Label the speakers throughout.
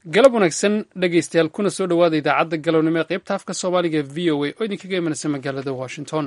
Speaker 1: galab wanaagsan dhegaystayaal kuna soo dhowaada idaacadda galownimo ee qaybta afka soomaaliga e v o a oo idinkaga imanaysa magaalada washington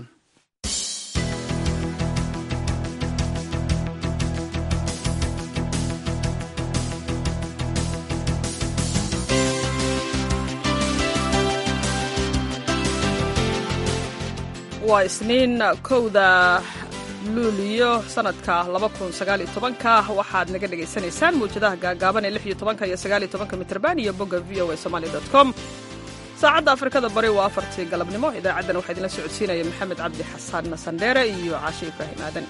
Speaker 2: waa isniin kowda luuliyo sanadka ka waxaad naga dhegaysanaysaan mawjadaha gaagaaban ee iyo mitrban iyo bogga v o a somaly com saacadda afrikada bari waa afartii galabnimo idaacaddan waxaa idinla socodsiinaya maxamed cabdi xasan sandheere iyo caashe ibraahim aadan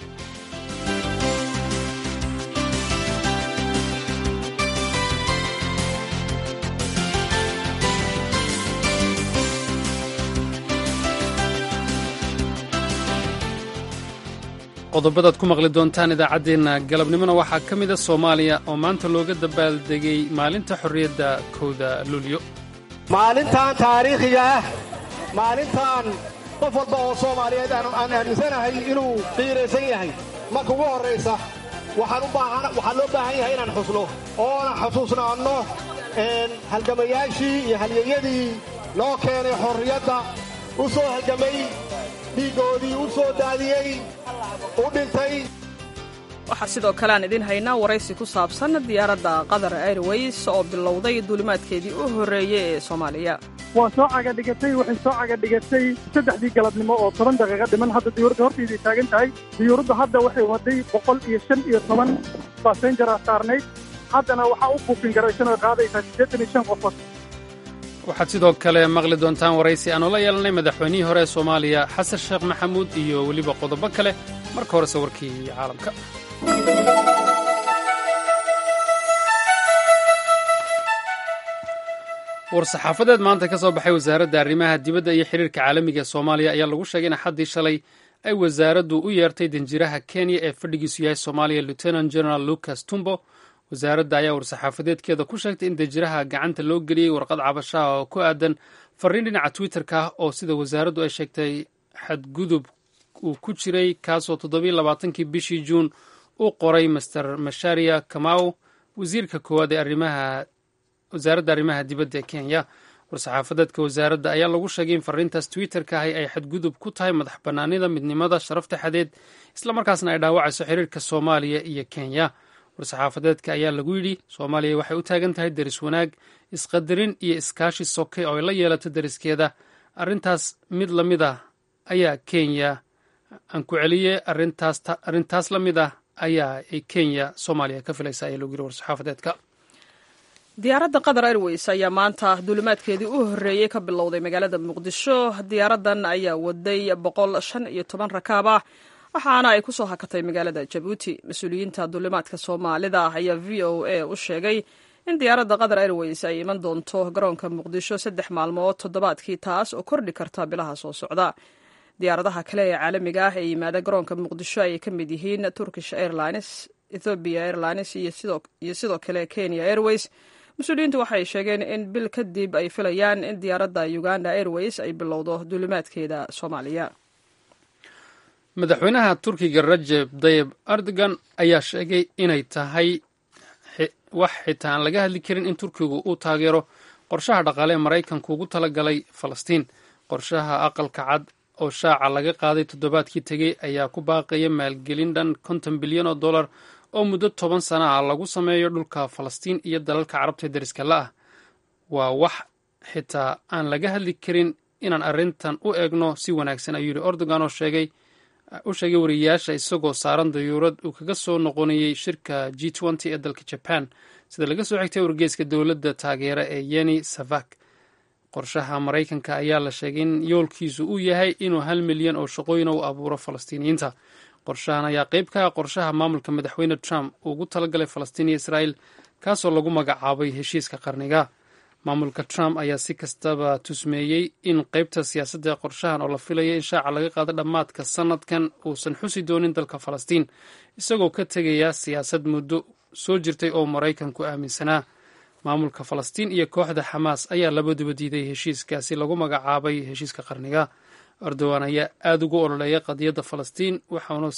Speaker 1: qodobadaad ku maqli doontaan idaacaddeenna galabnimona waxaa ka mida soomaaliya oo maanta looga dabaaldegay maalinta xorriyadda kowda luulyo
Speaker 3: maalintan taariikhiga ah maalintan qof walba oo soomaaliyeed aan aaminsanahay inuu qiiraysan yahay marka ugu horraysa waxaa loo baahan yahay inaan xusno oona xusuusnaanno halgamayaashii iyo halyeyadii noo keenay xorriyadda u soo halgamay dhiiggoodii u soo daadiyey u dhintay
Speaker 2: waxaa sidoo kale aan idiin haynaa waraysi ku saabsan diyaaradda qatar airways oo bilowday duulimaadkeedii u horreeyey ee soomaaliya
Speaker 4: waa soo cagadhigatay waxay soo cagadhigatay saddexdii galabnimo oo toban daqiiqa dhiman hadda diyuuradda hortayday taagan tahay diyuuradda hadda waxay waday boqol iyo shan iyo toban basenjara saarnayd haddana waxaa u buufin garaysan oo qaadaysaa siddeetan iyo shan qofood
Speaker 1: waxaad sidoo kale maqli doontaan waraysi aan ula yeelanay madaxweynihii hore ee soomaaliya xasan sheekh maxamuud iyo weliba qodobo kale marka horese warkii caalamka war-saxaafadeed maanta ka soo baxay wasaaradda arrimaha dibadda iyo xiriirka caalamiga ee soomaaliya ayaa lagu sheegay in axaddii shalay ay wasaaraddu u yeertay danjiraha kenya ee fadhigiisu yahay soomaaliya lieutenant general lucas tumbo wasaaradda ayaa war-saxaafadeedkeeda ku sheegtay in danjiraha gacanta loo geliyey warqad cabashaha oo ku aadan fariin dhinaca twitter-ka ah oo sida wasaaraddu ay sheegtay xadgudub uu ku jiray kaasoo toddobiyo labaatankii bishii juun u qoray master masharia kamau wasiirka koowaad ee arrimaha wasaaradda arrimaha dibadda ee kenya war-saxaafadeedka wasaaradda ayaa lagu sheegay in fariintaas twitter-ka ahi ay xadgudub ku tahay madax bannaanida midnimada sharafta xadeed islamarkaasna ay dhaawacayso xiriirka soomaaliya iyo kenya war-saxaafadeedka ayaa lagu yidhi soomaaliya waxay u taagan tahay deris wanaag isqadarin iyo iskaashi soke oo ay la yeelato deriskeeda arrintaas mid la mid ah ayaa kenya aan ku celiyey arrintaas la mid ah ayaa ay kenya soomaaliya ka filaysa ayaa lagu yidhi war-saxaafadeedka
Speaker 2: diyaaradda qatar airways ayaa maanta duulimaadkeedii u horreeyey ka bilowday magaalada muqdisho diyaaraddan ayaa waday boqol shan iyo toban rakaab ah waxaana ay ku soo hakatay magaalada jabuuti mas-uuliyiinta duulimaadka soomaalida ayaa v o a u sheegay in diyaaradda qatar airways ay iman doonto garoonka muqdisho saddex maalmood toddobaadkii taas oo kordhi karta bilaha soo socda diyaaradaha kale ee caalamiga ah ee yimaada garoonka muqdisho ayay ka mid yihiin turkish airlines ethopia airlines iyo sidoo kale kenya airways mas-uuliyiintu waxay sheegeen in bil kadib ay filayaan in diyaaradda uganda airways ay bilowdo duulimaadkeeda soomaaliya
Speaker 1: madaxweynaha turkiga rajeb dayeb erdogan ayaa sheegay inay tahay wax xitaa aan laga hadli karin in turkigu uu taageero qorshaha dhaqaale ee maraykanku ugu talagalay falastiin qorshaha aqalka cad oo shaaca laga qaaday toddobaadkii tegey ayaa ku baaqaya maalgelin dhan konton bilyan oo dollar oo muddo toban sana ah lagu sameeyo dhulka falastiin iyo dalalka carabta deriska la-ah waa wax xitaa aan laga hadli karin inaan arrintan u eegno si wanaagsan ayuu yidhi erdogan oo sheegay u sheegay wariyayaasha isagoo saaran dayuurad uu kaga soo noqonayey shirka g nty ee dalka jaban sida laga soo xigtay wargeeska dowladda taageera ee yeni savak qorshaha maraykanka ayaa la sheegay in yoolkiisu uu yahay inuu hal milyan oo shaqooyin u abuuro falastiiniyiinta qorshahan ayaa qayb ka ah qorshaha maamulka madaxweyne trump uu ugu talagalay falastiin iyo israa'el kaasoo lagu magacaabay heshiiska qarniga maamulka trump ayaa si kastaba tusmeeyey in qaybta siyaasadda ee qorshahan oo la filaya in shaaca laga qaado dhammaadka sanadkan uusan xusi doonin dalka falastiin isagoo ka tegaya siyaasad muddo soo jirtay oo maraykanku aaminsanaa maamulka falastiin iyo kooxda xamaas ayaa labaduba diiday heshiiskaasi lagu magacaabay heshiiska qarniga erdogan ayaa aada ugu ololeeya qadiyadda falastiin waxaanu si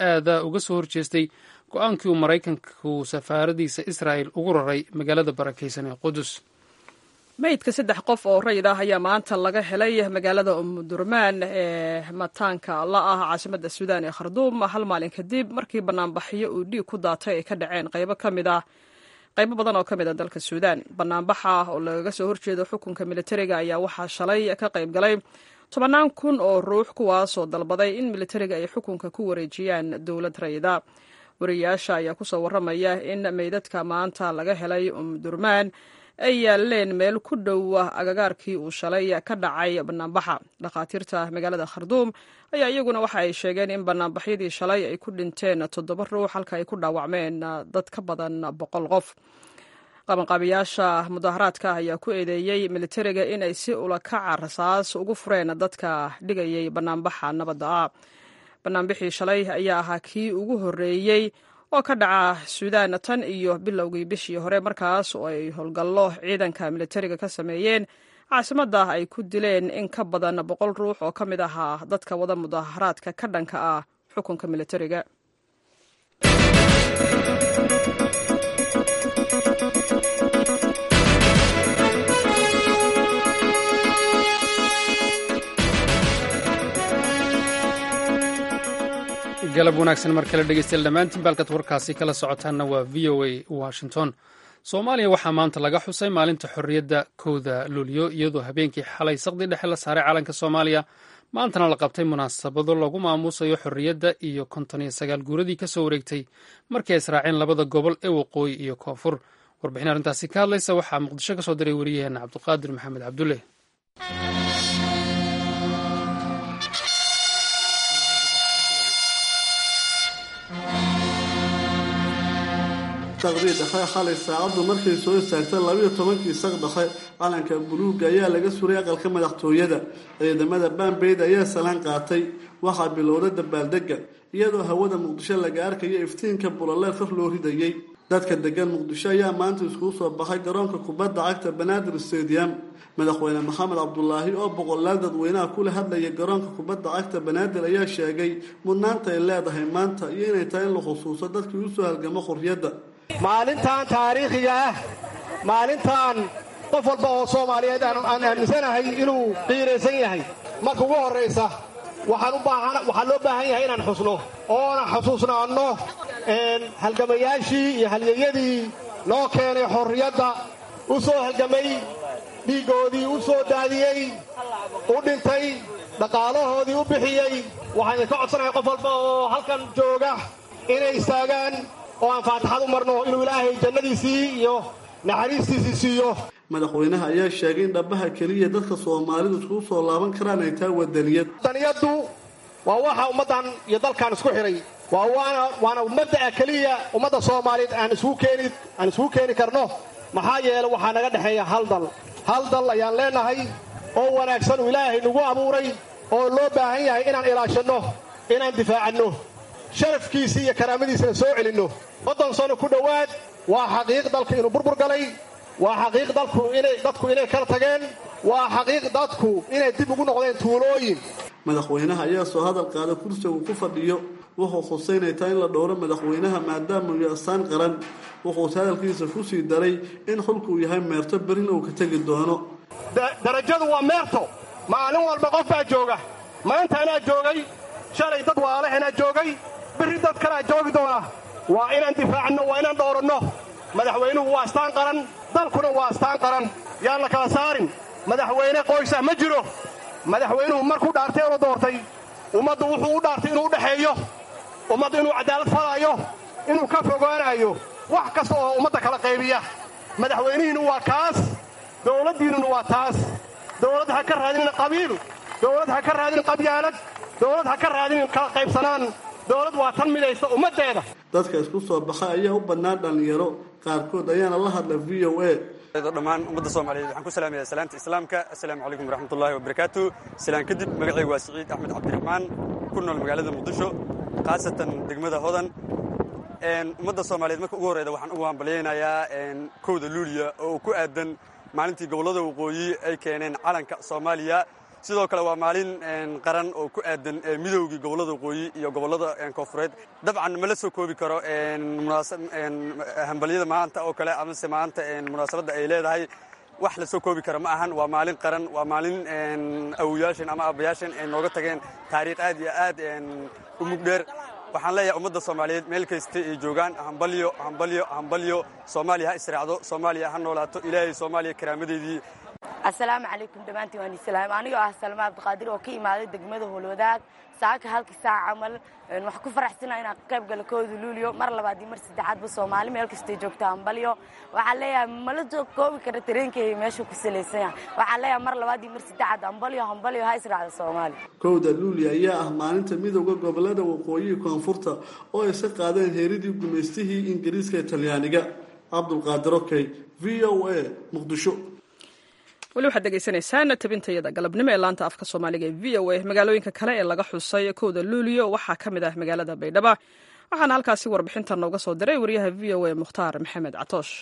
Speaker 1: aada uga soo horjeestay go-aankii uu maraykanku safaaradiisa israa'el ugu raray magaalada barakaysan ee qudus
Speaker 2: meydka saddex qof oo rayid ah ayaa maanta laga helay magaalada umudurmaan ee mataanka la ah caasimadda suudaan ee kharduum hal maalin kadib markii banaanbaxyo uu dhiig ku daatay ay ka dhaceen qaybo ka mid ah qaybo badan oo ka mid a dalka suudaan banaanbaxa oo lagaga soo horjeedo xukunka militariga ayaa waxaa shalay ka qayb galay tobannaan kun oo ruux kuwaasoo dalbaday in militariga ay xukunka ku wareejiyaan dowlad rayida wariyayaasha ayaa kusoo waramaya in meydadka maanta laga helay umdurmaan ay yaaleen meel ku dhow agagaarkii uu shalay ka dhacay banaanbaxa dhakhaatiirta magaalada kharduum ayaa iyaguna waxa ay sheegeen in banaanbaxyadii shalay ay ku dhinteen toddoba ruux halka ay ku dhaawacmeen dad ka badan boqol qof qabanqaabiyaasha mudaharaadka ayaa ku eedeeyey militariga inay si ulakaca rasaas ugu fureen dadka dhigayay banaanbaxa nabadda ah banaanbixii shalay ayaa ahaa kii ugu horreeyey oo ka dhaca suudaan tan iyo bilowgii bishii hore markaas oo ay howlgallo ciidanka militariga ka sameeyeen caasimadda ay ku dileen in ka badan boqol ruux oo ka mid ahaa dadka wada mudaharaadka ka dhanka ah xukunka militariga
Speaker 1: galab wanaagsan mar kale dhegeystayaal dhammaantiin baalkad warkaasi kala socotaanna waa v o a washington soomaaliya waxaa maanta laga xusay maalinta xorriyadda kowda luulyo iyadoo habeenkii xalay saqdi dhexe la saaray calanka soomaaliya maantana la qabtay munaasabado lagu maamuusayo xorriyadda iyo konton iyo sagaal guuradii ka soo wareegtay markii ay israaceen labada gobol ee waqooyi iyo koonfur warbixin arrintaasi ka hadlaysa waxaa muqdisho ka soo diray wariyaheenna cabdiqaadir maxamed cabdulle
Speaker 5: saqdii dhexe xalay saacaddu markay soo istaagtay labiyo tobankii saq dhexe calanka buluugga ayaa laga suray aqalka madaxtooyada ciidamada baambeyd ayaa salaan qaatay waxaa bilowda dabaaldega iyadoo hawada muqdisho laga arkayo iftiinka bulaleer kor loo ridayey dadka degan muqdisho ayaa maanta iskugu soo baxay garoonka kubadda cagta banaadir stadium madaxweyne maxamed cabdulaahi oo boqolaal dadweynaha kula hadlaya garoonka kubadda cagta banaadir ayaa sheegay mudnaanta ay leedahay maanta iyo inay tahay in la xusuuso dadkii usoo halgamo xorriyadda
Speaker 3: maalintan taariikhiga ah maalintan qof walba oo soomaaliyeed aan aaminsanahay inuu qiiraysan yahay marka ugu horraysa waxaa loo baahan yahay inaan xusno oona xusuusnaanno halgamayaashii iyo halyeyadii noo keenay xorriyadda u soo halgamay dhiiggoodii u soo daadiyey u dhintay dhaqaalahoodii u bixiyey waxaan idinka codsanahay qof walba oo halkan jooga inay istaagaan oo aan faatixad u marno inuu ilaahay jannadiisii iyo naxariistiisii siiyo
Speaker 5: madaxweynaha ayaa sheegay in dhabbaha keliya dadka soomaalidu iskugu soo laaban karaan ay tahay wadaniyad
Speaker 3: wadaniyaddu waa waxa ummaddan iyo dalkan isku xidhay waa waana mabda'a keliya ummadda soomaaliyeed aan isugu keeni karno maxaa yeele waxaa naga dhexeeya hal dal hal dal ayaan leenahay oo wanaagsan uu ilaahay nagu abuuray oo loo baahan yahay inaan ilaashanno inaan difaacanno sharafkiisii iyo karaamadiisina soo celinno soddon sano ku dhowaad waa xaqiiq dalku inuu burbur galay waa xaqiiq dadku inay kala tageen waa xaqiiq dadku inay dib ugu noqdeen tuulooyin
Speaker 5: madaxweynaha ayaa soo hadal qaada kursiga uu ku fadhiyo wuxuu xuseynay taa in la dhowro madaxweynaha maadaama uu astaan qaran wuxuuse hadalkiisa ku sii daray in xulku uu yahay meerto berina uu ka tegi doono
Speaker 3: darajadu waa meerto maalin walba qof baa jooga maanta anaa joogay shalay dad waalahanaa joogay berri dad kalaa joogi doona waa inaan difaacno waa inaan dhowranno madaxweynuhu waa astaan qaran dalkuna waa astaan qaran yaan la kala saarin madaxweyne qoysah ma jiro madaxweynuhu markuu dhaartay oo la doortay ummaddu wuxuu u dhaartay inuu u dhexeeyo ummaddu inuu cadaalad falaayo inuu ka fogaanaayo wax kasta oo ummadda kala qaybiya madaxweynihiinnu waa kaas dowladdiinnuna waa taas dowladd ha ka raadinin qabiil dowladd ha ka raadinin qabyaalad dowladd ha ka raadinin kala qaybsanaan dowlad waa tan midaysa ummaddeeda
Speaker 5: dadka isku soo baxa ayaa u bannaan dhallinyaro qaarkood ayaana la hadla v o a
Speaker 6: dhammaan ummadda soomaaliyeed waxaan ku salaamayaa salaamta islaamka assalaamu calaykum waraxmatullaahi wabarakaatu silaan kadib magacaygu waa siciid axmed cabdiraxmaan ku nool magaalada muqdisho khaasatan degmada hodan ummadda soomaaliyeed marka ugu horreyda waxaan ugu hambalyaynayaa kowda luuliya oo ku aadan maalintii gobollada waqooyi ay keeneen calanka soomaaliya sidoo kale waa maalin qaran oo ku aadan midoogii gobollada waqooyi iyo gobollada koonfureed dabcan mala soo koobi karo hambalyada maanta oo kale amase maanta munaasabadda ay leedahay wax la soo koobi kara ma ahan waa maalin qaran waa maalin awoyaashan ama aabbayaashan ay nooga tageen taariikh aad iyo aad u mugdheer waxaan leeyahay ummadda soomaaliyeed meel kasta ay joogaan hambalyo hambalyo hambalyo soomaaliya ha israacdo soomaaliya ha noolaato ilaahay soomaaliya karaamadeedii
Speaker 7: assalaamu calaykum dhammaantiin waan islaam anigoo ah salma cabdiqaadir oo ka imaaday degmada howlwadaag saaka halkii saac camal waxaan ku faraxsana inaan qayb galo kooda luuliyo mar labaad iyo mar saddexaadba soomaali meel kastay joogto hambalyo waxaan leeyahay mala soo koobi kara tareenkayga meeshuu ku salaysan yahay waxaan leeyahay mar labaad iyo mar saddexaad hambalyo hambalyo ha israacda soomaali
Speaker 5: kowda luuli ayaa ah maalinta midowda gobolada waqooyiga koonfurta oo ay ka qaadeen heeridii gumaystihii ingiriiska ee talyaaniga cabdulqaadir okey v o a muqdisho
Speaker 2: weli waxaad degeysanaysaan tabintayada galabnimo ee laanta afka soomaaliga ee v o a magaalooyinka kale ee laga xusay kowda luuliyo waxaa ka mid ah magaalada baydhaba waxaana halkaasi warbixintan nooga soo diray wariyaha v o a mukhtaar maxamed catoosh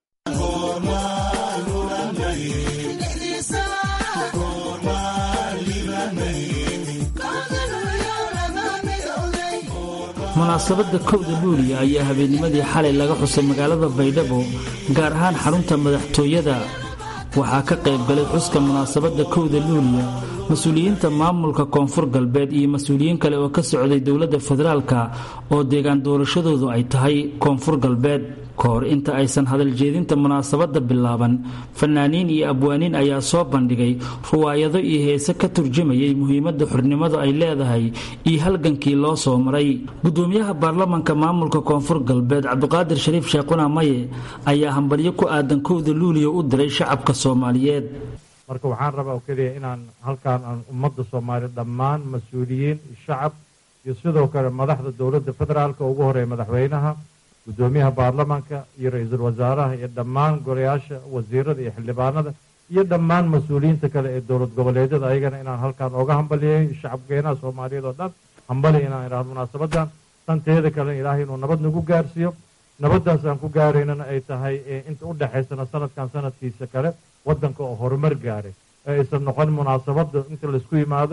Speaker 8: munaasabadda kowda luuliya ayaa habeennimadii xalay laga xusay magaalada baydhabo gaar ahaan xarunta madaxtooyada waxaa ka qayb galay xuska munaasabadda kowda luuliya mas-uuliyiinta maamulka koonfur galbeed iyo mas-uuliyiin kale oo ka socday dowladda federaalka oo deegaan doorashadoodu ay tahay koonfur galbeed ka hor inta aysan hadaljeedinta munaasabadda bilaaban fanaaniin iyo abwaaniin ayaa soo bandhigay ruwaayado iyo heese ka turjumayay muhiimadda xurnimadu ay leedahay iyo halgankii loo soo maray gudoomiyaha baarlamanka maamulka koonfur galbeed cabdiqaadir shariif sheekhuna maye ayaa hambalyo ku aadan kowda luuliya u diray shacabka soomaaliyeed
Speaker 9: marka waxaan rabaa oo keliya inaan halkaan aan ummadda soomaaliya dhammaan mas-uuliyiin shacab iyo sidoo kale madaxda dowladda federaalka ugu horeeya madaxweynaha gudoomiyaha baarlamaanka iyo ra-iisul wasaaraha iyo dhammaan golayaasha wasiirada iyo xildhibaanada iyo dhammaan mas-uuliyiinta kale ee dowlad goboleedyada ayagana inaan halkaan oga hambaliyey shacabkeenaha soomaaliyeed oo dhan hambali inaan idhaahdo munaasabadan tanteeda kalena ilaahay inuu nabad nagu gaarsiiyo nabaddaas aan ku gaaraynana ay tahay inta u dhexaysana sanadkan sanadkiisa kale waddanka oo horumar gaaray ee aysan noqon munaasabada inta laisku yimaado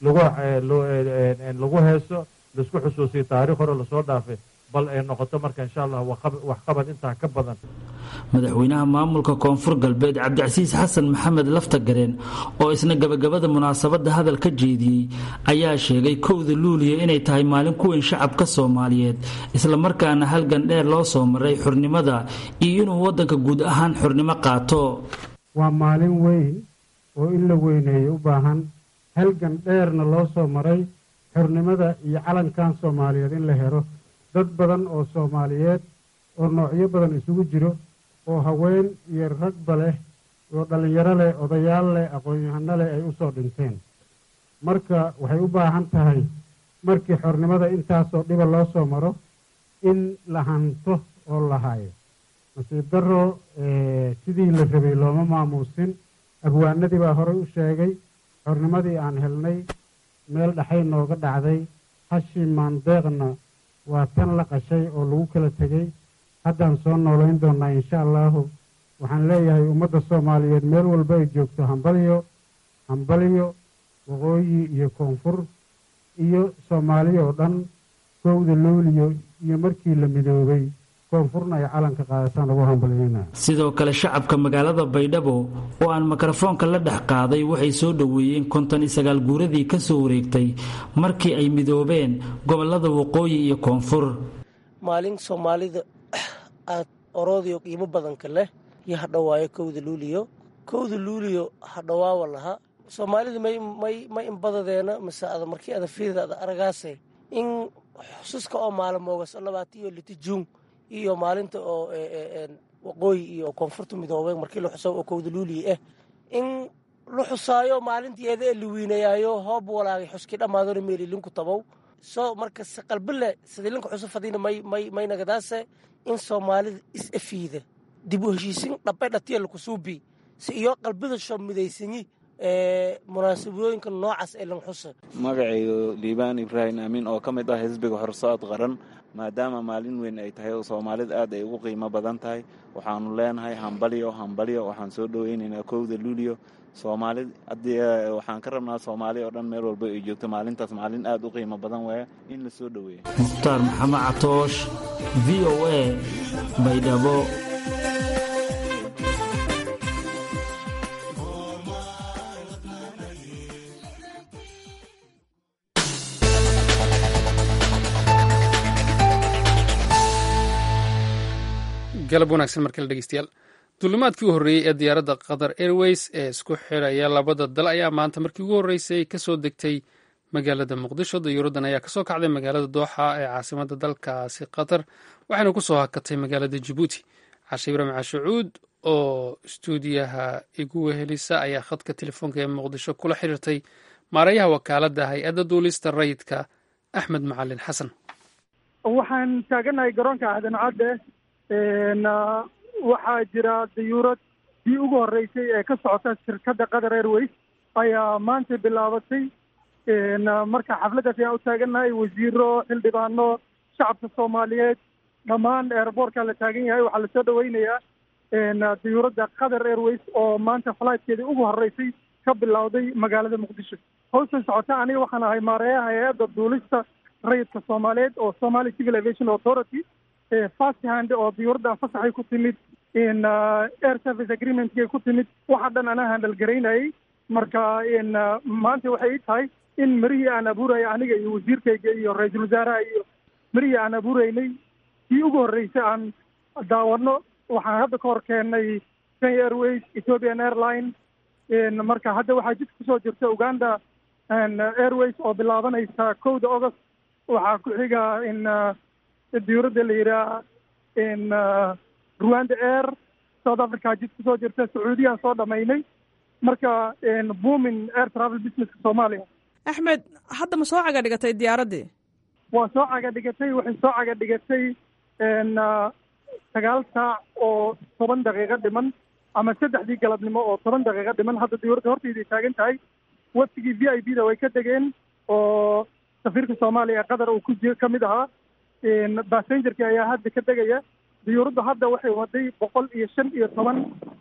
Speaker 9: lagu heeso laisku xusuusiyo taariikh hore lasoo dhaafay bal ay noqoto marka insha allah waxqabad intaa ka badan
Speaker 8: madaxweynaha maamulka koonfur galbeed cabdicasiis xasan maxamed laftagareen oo isna gabagabada munaasabadda hadal ka jeediyey ayaa sheegay kowda luuliya inay tahay maalin ku weyn shacabka soomaaliyeed islamarkaana halgan dheer loo soo maray xurnimada iyo inuu waddanka guud ahaan xurnimo qaato
Speaker 10: waa maalin weyn oo in la weyneeyo u baahan halgan dheerna loo soo maray xurnimada iyo calankan soomaaliyeed in la helo dad badan oo soomaaliyeed oo noocyo badan isugu jiro oo haween iyo ragba leh oo dhallinyaro leh odayaal leh aqoon-yahano leh ay u soo dhinteen marka waxay u baahan tahay markii xornimada intaasoo dhiba loo soo maro in la hanto oo la hayo nasiib darro sidii la rabay looma maamuusin abwaanadii baa horey u sheegay xornimadii aan helnay meel dhaxay nooga dhacday hashii maandeeqna waa tan la qashay oo lagu kala tegey haddaan soo noolayn doonnaa insha allaahu waxaan leeyahay ummadda soomaaliyeed meel walba ay joogto hambalyo hambalyo waqooyi iyo koonfur iyo soomaaliya oo dhan kowda luuliyo iyo markii la midoobay koonfurna ay calanka qaadataan ugu hambalyeyna
Speaker 8: sidoo kale shacabka magaalada baydhabo oo aan mikrofoonka la dhex qaaday waxay soo dhoweeyeen konton iyo sagaal guuradii ka soo wareegtay markii ay midoobeen gobolada waqooyi iyo koonfur
Speaker 11: maalin soomaalida aad oroodiyo qiimo badanka leh iyo hadhowaayo kowda luuliyo kowda luuliyo hadhowaawa laha soomaalida ma inbadadeena mase ada markii ada fiirida ada aragaase in xususka oo maalmoogas labaata iyo liti juun iyo maalinta oo waqooyi iyo koonfurta midoobeen markii la xuso oo kowda luuliya ah in la xusaayo maalinteeda ee la wiinayaayo hoob walaagay xuskii dhammaadona meelilinku tabow soo marka qalbile sidilinka xuso fadiina may nagadaase in soomaalida is afiida dib u heshiisin dhabe dhatiya lakusuubi si iyo qalbida sho midaysanyi munaasabooyinka noocaas ee lan xusa
Speaker 12: magacaygu liibaan ibraahim aamin oo ka mid ah xisbiga horsaad qaran maadaama maalin weyn ay tahay oo soomaalida aad ay ugu qiimo badan tahay waxaanu leenahay hambalyo hambalyo waxaan soo dhoweynaynaa kowda luulyo soomaali haddii waxaan ka rabnaa soomaali oo dhan meel walba ay joogto maalintaas maalin aad u qiimo badan waaya in la soo dhoweeya
Speaker 8: mukhtaar maxamed catoosh v o a baydhabo
Speaker 1: galab wanaagsan markale dhegeystayaal duulimaadkii u horreeyey ee diyaaradda qatar airways ee isku xidhaya labada dal ayaa maanta markii ugu horreysay kasoo degtay magaalada muqdisho dayuuraddan ayaa kasoo kacday magaalada dooxa ee caasimadda dalkaasi qatar waxayna kusoo hakatay magaalada jabuuti cashe ibraahim cashucuud oo istuudiyaha igu wehelisa ayaa khadka telefoonka ee muqdisho kula xiriirtay maareeyaha wakaaladda hay-adda duulista rayidka axmed macalin xasan
Speaker 4: waxaan taaganahay garoonka aadan cadde waxaa jira dayuurad dii ugu horreysay ee ka socota shirkadda qatar airways ayaa maanta bilaabatay marka xafladdaas ayaan u taagannahay wasiiro xildhibaano shacabka soomaaliyeed dhammaan airboortka la taagan yahay waxaa lasoo dhaweynayaa dayuuradda qatar airways oo maanta flightkeedii ugu horreysay ka bilowday magaalada muqdisho hawshan socota aniga waxaan ahay maareeyaha hay-adda duulista rayidka soomaaliyeed oo somali civil aviation authority fast hand oo diyuuraddan fasaxay ku timid air service agreementkay ku timid waxa dhan anaa handal garaynayay marka maanta waxay ii tahay in marihii aan abuuraya aniga iyo wasiirkayga iyo ra-iisul wasaaraha iyo marihii aan abuureynay kii ugu horreysay aan daawano waxaan hadda ka hor keennay kenya airways ethiopian airline marka hadda waxaa jidka kusoo jirta uganda airways oo bilaabanaysa kowda august waxaa ku xiga in diyuuradda la yidhaha in rwanda air south africa jid kusoo jirta sacuudiyaan soo dhamaynay marka boomin air travel businesska soomaaliya
Speaker 2: axmed hadda ma soo caga dhigatay diyaaraddii
Speaker 4: waa soo caga dhigatay waxay soo caga dhigatay sagaal saac oo toban daqiiqo dhiman ama saddexdii galabnimo oo toban daqiiqo dhiman hadda diyuuradda hortayday taagan tahay waftigii v i b da way ka degeen oo safiirka soomaaliya ee qatar uu ku ji ka mid ahaa bassengerki ayaa hadda ka degaya diyuuraddu hadda waxay waday boqol iyo shan iyo toban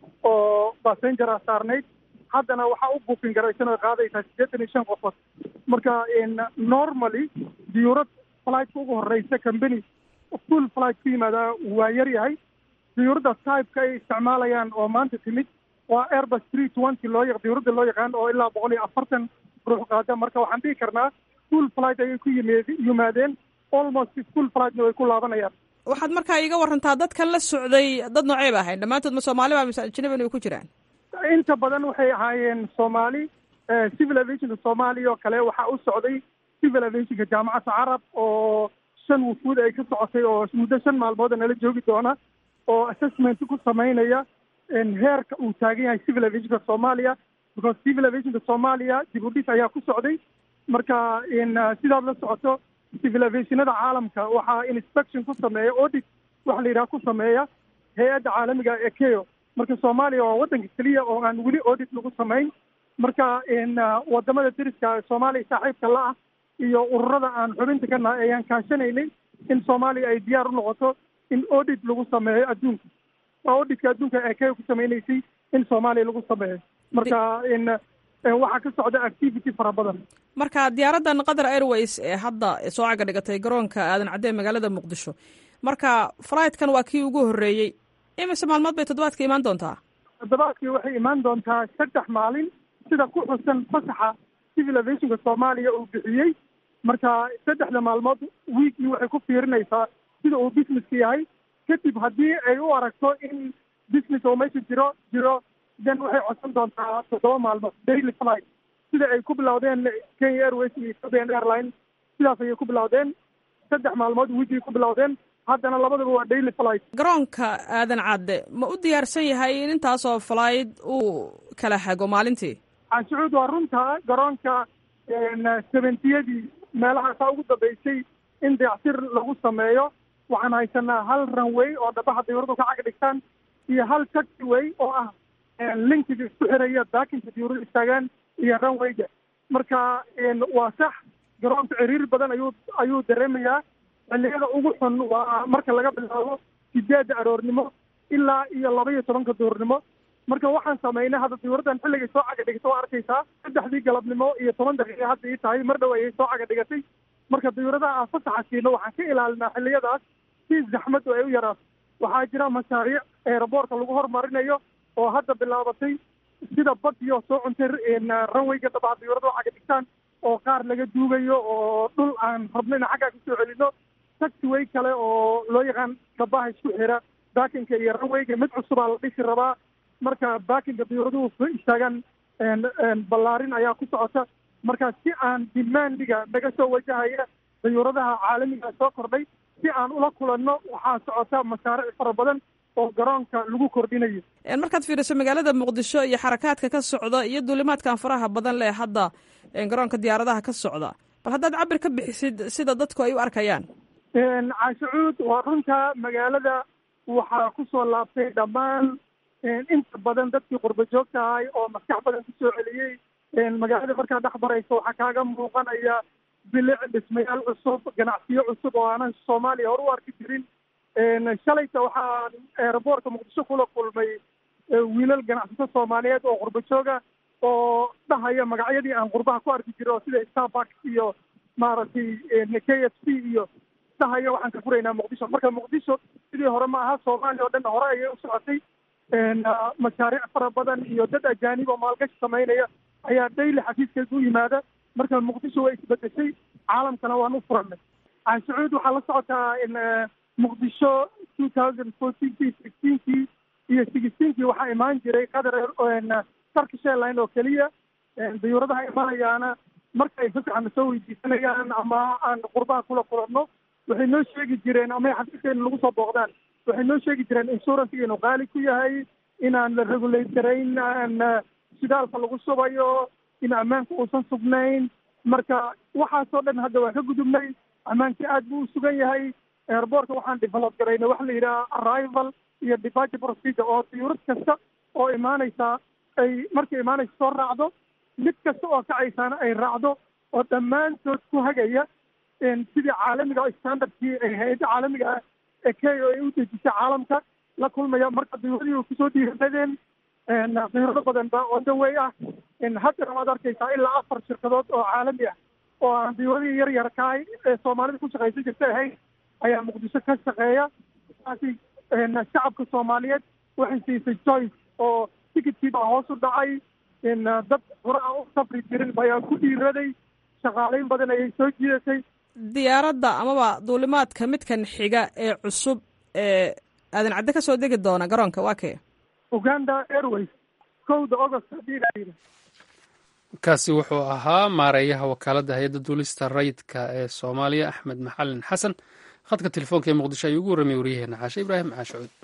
Speaker 4: oo bassenger ah saarnayd haddana waxaa u buukin garaysan oo qaadaysaa siddeetan iyo shan qofood marka normally diyuurad flightka ugu horreysa company full flight ku yimaada waa yar yahay diyuuradda typeka ay isticmaalayaan oo maanta timid waa airbus three twenty loo yaq diyuuradda loo yaqaan oo ilaa boqol iyo afartan ruux qaada marka waxaan dhihi karnaa full flight ayay ku yimid yimaadeen almost full flightna way ku laabanayaan
Speaker 2: waxaad markaa iiga warantaa dadkan la socday dad noocey ba ahayn dhammaantood ma soomaali ba mise ajnabi way ku jiraan
Speaker 4: inta badan waxay ahaayeen soomaali civil aviationka soomaaliya oo kale waxaa u socday civil aviationka jaamacadda carab oo shan wufuud ay ka socotay oo muddo shan maalmood nala joogi doona oo assessment ku samaynaya heerka uu taagan yahay civil aviationka soomaaliya because civil aviationka soomaaliya dib u dhis ayaa ku socday marka sidaad la socoto civil aviationada caalamka waxaa inspection ku sameeya audit waxa la yidhaha ku sameeya hay-adda caalamiga ee keo marka soomaaliya waa waddanka keliya oo aan weli audit lagu samayn marka wadamada deriska soomaaliya saaxiibka la ah iyo ururada aan xubinta ka nahay ayaan kaashanaynay in soomaaliya ay diyaar u noqoto in audit lagu sameeyo adduunka waa auditka adduunka ee keo ku samaynaysay in soomaaliya lagu sameeyo marka waxaa ka socda activity fara badan
Speaker 2: marka diyaaraddan qatar airways ee hadda soo caga dhigatay garoonka aadan cadee magaalada muqdisho marka flightkan waa kii ugu horreeyey imise maalmood bay toddobaadka imaan doontaa
Speaker 4: toddobaadkii waxay imaan doontaa saddex maalin sida ku xusan fasaxa civil aviationka soomaaliya uu bixiyey marka saddexda maalmood weekii waxay ku fiirinaysaa sida uu businesska yahay kadib haddii ay u aragto in business oo meesha jiro jiro then waxay codsan doontaa toddoba maalmood daily flight sida ay ku bilowdeen kenya airways iyo ethiopian airline sidaas ayay ku bilowdeen saddex maalmood weekii ku bilowdeen haddana labadaba waa daily flight
Speaker 2: garoonka aadan cadde ma u diyaarsan yahay in intaasoo flight uu kala hago maalintii
Speaker 4: canshucuud waa runta garoonka seventiyadii meelahaasaa ugu dambeysay in dayactir lagu sameeyo waxaan haysanaa hal runway oo dhabaha diyuuradu ka cag dhigtaan iyo hal taxiway oo ah linkiga isku xiraya daakinka diyuurada istaagaan iyo runwayga marka waa sax garoonka ciriir badan ayuu ayuu dareemayaa xilliyada ugu xun waa marka laga bilaabo sideedda aroornimo ilaa iyo laba iyo tobanka duhurnimo marka waxaan samaynay hadda diyuuraddan xilligay soo caga dhigata waa arkaysaa saddexdii galabnimo iyo toban daqiiqa hadda ii tahay mar dhow ayay soo caga dhigatay marka diyuuradaha aan fasaxa siino waxaan ka ilaalinaa xilliyadaas si zaxmaddu ay u yaraato waxaa jira mashaariic eeraboorka lagu hormarinayo oo hadda bilaabatay sida badiyo soo cuntay ranwayga dhabaha diyuurada oo caga dhigtaan oo qaar laga duugayo oo dhul aan rabno in xaggaa kasoo celino taxiway kale oo loo yaqaan dhabaha isku xira baakinka iyo ranwayga mid cusubaa la dhisi rabaa marka baakinka diyuuraduhu soo istaagaan ballaarin ayaa ku socota marka si aan dimaandiga naga soo wajahaya diyuuradaha caalamiga soo kordhay si aan ula kulanno waxaa socota mashaariic fara badan oo garoonka lagu kordhinayo
Speaker 2: markaad fiiriso magaalada muqdisho iyo xarakaadka ka socda iyo duulimaadkan faraha badan leh hadda garoonka diyaaradaha ka socda bal haddaad cabir ka bixisid sida dadku ay u arkayaan
Speaker 4: caashicuud waa runta magaalada waxaa kusoo laabtay dhammaan inta badan dadkii qurba joogta ahay oo maskax badan kusoo celiyey magaalada markaad dhex marayso waxaa kaaga muuqanaya bilic dhismayaal cusub ganacsiyo cusub oo aanan soomaaliya hore u arki jirin shalayta waxaan eeraboortka muqdisho kula kulmay wiilal ganacsato soomaaliyeed oo qurba jooga oo dhahaya magacyadii aan qurbaha ku arki jiray oo sida starbucks iyo maaragtay k f c iyo dhahaya waxaan ka furaynaa muqdisho marka muqdisho sidii hore ma aha soomaaliya oo dhan hore ayay u socotay mashaariic fara badan iyo dad ajaanib oo maalgashi samaynaya ayaa daily xafiiskayga u yimaada marka muqdisho way isbedeshay caalamkana waan u furanay caashucuud waxaa la socotaa muqdisho two thousand fourteenkii sixteenkii iyo sixteenkii waxaa imaan jiray qatar turkish airline oo keliya diyuuradaha imanayaana marka ay fasaxana soo weydiisanayaan ama aan qurbaha kula kulanno waxay noo sheegi jireen ama xafiiskeena lagu soo booqdaan waxay noo sheegi jireen insuransiga inuu qaali ku yahay inaan la regulate garayn shidaalka lagu shubayo in ammaanka uusan sugnayn marka waxaasoo dhan hadda waa ka gudubnay ammaankii aad buu u sugan yahay airboortka waxaan develop garayna waxa la yidhaha arrival iyo departure procedure oo diyuurad kasta oo imaanaysa ay markay imaanaysa soo raacdo mid kasta oo kacaysaana ay raacdo oo dhammaantood ku hagaya sidii caalamiga standardkii ay hay-adda caalamiga ah ee kenya ay u dejisay caalamka la kulmaya marka diyuuradii kusoo dhiiradeen diyuurado badan ba wadawey ah haddana waad arkaysaa ilaa afar shirkadood oo caalami ah oo aan diyuuradii yar yar kahay ee soomaalida ku shaqaysan jirta ahayn ayaa muqdisho ka shaqeeya taasi shacabka soomaaliyeed waxay siisay joyce oo tikidkii baa hoos u dhacay dad hore aan u safri jirin ayaa ku dhiiraday shaqaaleyn badan ayay soo jiidatay
Speaker 2: diyaaradda amaba duulimaadka midkan xiga ee cusub ee aadan cadde ka soo degi doona garoonka waa kee
Speaker 4: uganda airways kowda august haddii la yidhi
Speaker 1: kaasi wuxuu ahaa maareeyaha wakaaladda hay-adda duulista rayidka ee soomaaliya axmed maxalin xasan khadka telefoonka ee muqdisho ayuu ugu warramay waryaheena caashe ibraahim caashucuud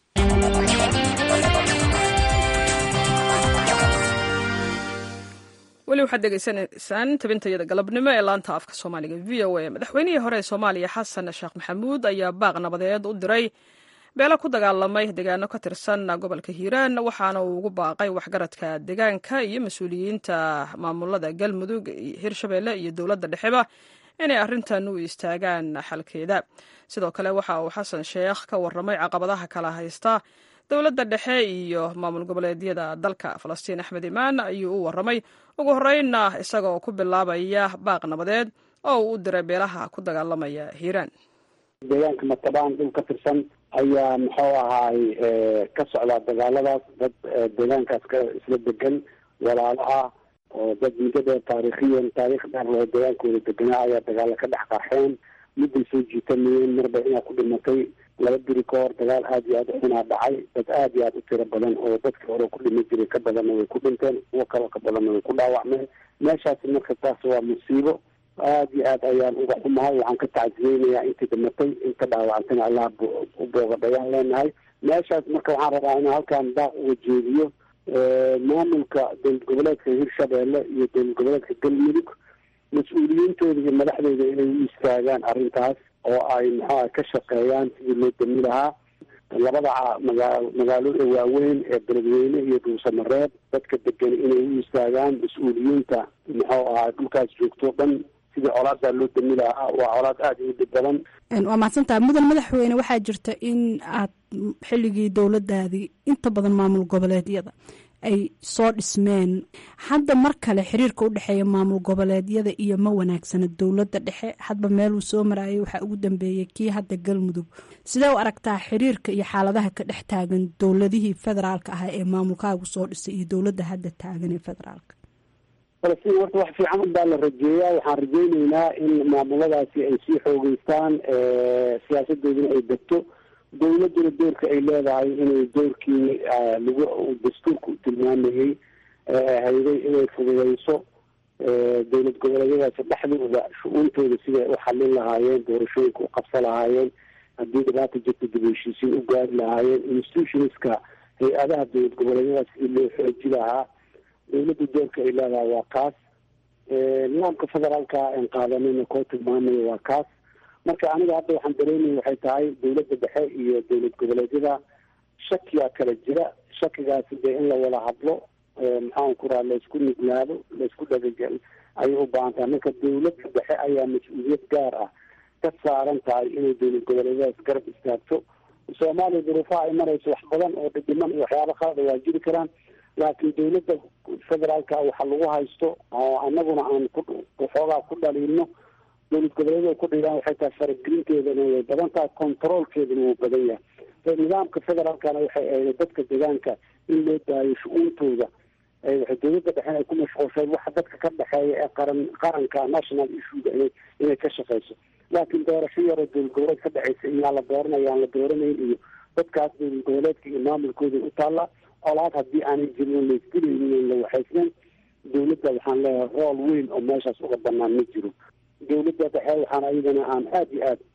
Speaker 2: weli waxaad degeysanaysaan tabintayada galabnimo ee laanta afka soomaaliga v o a madaxweynihii hore ee soomaaliya xasan sheekh maxamuud ayaa baaq nabadeed u diray beelo ku dagaalamay deegaano ka tirsan gobolka hiiraan waxaana uu ugu baaqay waxgaradka deegaanka iyo mas-uuliyiinta maamulada galmudug hirshabeelle iyo dowladda dhexeba inay arrintan u istaagaan xalkeeda sidoo kale waxa uu xasan sheekh ka warramay caqabadaha kala haysta dowladda dhexe iyo maamul goboleedyada dalka falastiin axmed imaan ayuu u warramay ugu horreynna isagoo ku bilaabaya baaq nabadeed oo uu u diray beelaha ku dagaalamaya hiiraan
Speaker 13: deegaanka matabaan dhul ka tirsan ayaa muxuu ahaay ka socdaa dagaaladaas dad deegaankaas ka isla degan walaalo ah oo dad muddo dheer taariikhiyan taariikh dheer loo deegaankooda deganaa ayaa dagaalo ka dhex qarxeen midday soo jiitanayeen marba inaa ku dhimatay laba biri ka hor dagaal aada iyo aada u xunaa dhacay dad aada iyo aada u tiro badan oo dadkii hore ku dhima jiray ka badanna way ku dhinteen kuwo kaloo ka badanna way ku dhaawacmeen meeshaasi marka taas waa musiibo aada iyo aad ayaan uga xumahay waxaan ka tacsiyeynayaa intii dhimatay inta dhaawacantana allah u boogadhayaan leenahay meeshaas marka waxaan rabaa inaan halkaan daaq uga jeediyo maamulka dowlad goboleedka hirshabeelle iyo dowlad goboleedka galmudug mas-uuliyiintooda iyo madaxdooda inay u istaagaan arrintaas oo ay maxaa ka shaqeeyaan sidii loo dami lahaa labada magaa magaalooda waaweyn ee beledweyne iyo dhuusamareeb dadka degan inay u istaagaan mas-uuliyiinta muxuu ahaa dhulkaas joogto dhan sidii colaadaa loo dami lahaa waa colaad aada u dhib badan
Speaker 14: waa mahadsantaha mudan madaxweyne waxaa jirta in aad xilligii dowladaadii inta badan maamul goboleedyada ay soo dhismeen hadda mar kale xiriirka u dhexeeya maamul goboleedyada iyo ma wanaagsana dowladda dhexe hadba meeluu soo marayay waxaa ugu dambeeyey kii hadda galmudug sidee u aragtaa xiriirka iyo xaaladaha ka dhex taagan dowladihii federaalka ah ee maamulkaagu soo dhisay iyo dowladda hadda taagan ee federaalka
Speaker 13: falastiin horta wax fiican unbaa la rajeeyaa waxaan rajeyneynaa in maamuladaasi ay sii xoogeystaan siyaasadooduna ay degto dowladuna doorka ay leedahay inay doorkii lagu dastuurka u tilmaamayey hayday inay fududeyso dowlad goboleedyadaasi dhexdooda shu-uuntooda siday u xalin lahaayeen doorashooyinka u qabsa lahaayeen haddii dhibaata jirta dib heshiisiin u gaari lahaayeen institutionska hay-adaha dowlad goboleedyadaas sidii loo xooji lahaa dowladda doorka ay leedahay waa kaas nidaamka federaalka aan qaadanayna koo tilmaamaya waa kaas marka aniga hadda waxaan dareemaya waxay tahay dowladda dhexe iyo dowlad goboleedyada shakiyaa kala jira shakigaasi dee in la wada hadlo maxaan ku raha laysku nuglaado laysku dhagagel ayay u baahan tahay marka dowladda dhexe ayaa mas-uuliyad gaar ah ka saaran tahay inay dowlad goboleedyadaas garab istaagto soomaaliya duruufaha ay marayso wax badan oo dhidhiman iyo waxyaaba qalada waa jiri karaan laakiin dowladda federaalka waxa lagu haysto oo anaguna aan ku waxoogaa ku dhaliilno dowlad goboleedyada ku dhigaan waxay tahay faragelinteedana way badan tahay controolkeedana wuu badan yahay nidaamka federaalkana waxay ahayd dadka deegaanka in loo daayo shu-uuntooda waxay dowladda dhexen ay ku mashquulshay waxa dadka ka dhexeeya ee qaran qaranka national issuega inay inay ka shaqeyso laakiin doorasho yaroo dowlad goboleed ka dhexeysa iyaa la dooranaya aan la dooranayn iyo dadkaas dowlad goboleedka iyo maamulkooda u taalla colaad haddii aanay jirin laisdilaynin la waxaysnayn dowladda waxaan leeyahay rool weyn oo meeshaas uga banaan ma jiro dowladda dhexe waxaan ayadana aan aada iyo aada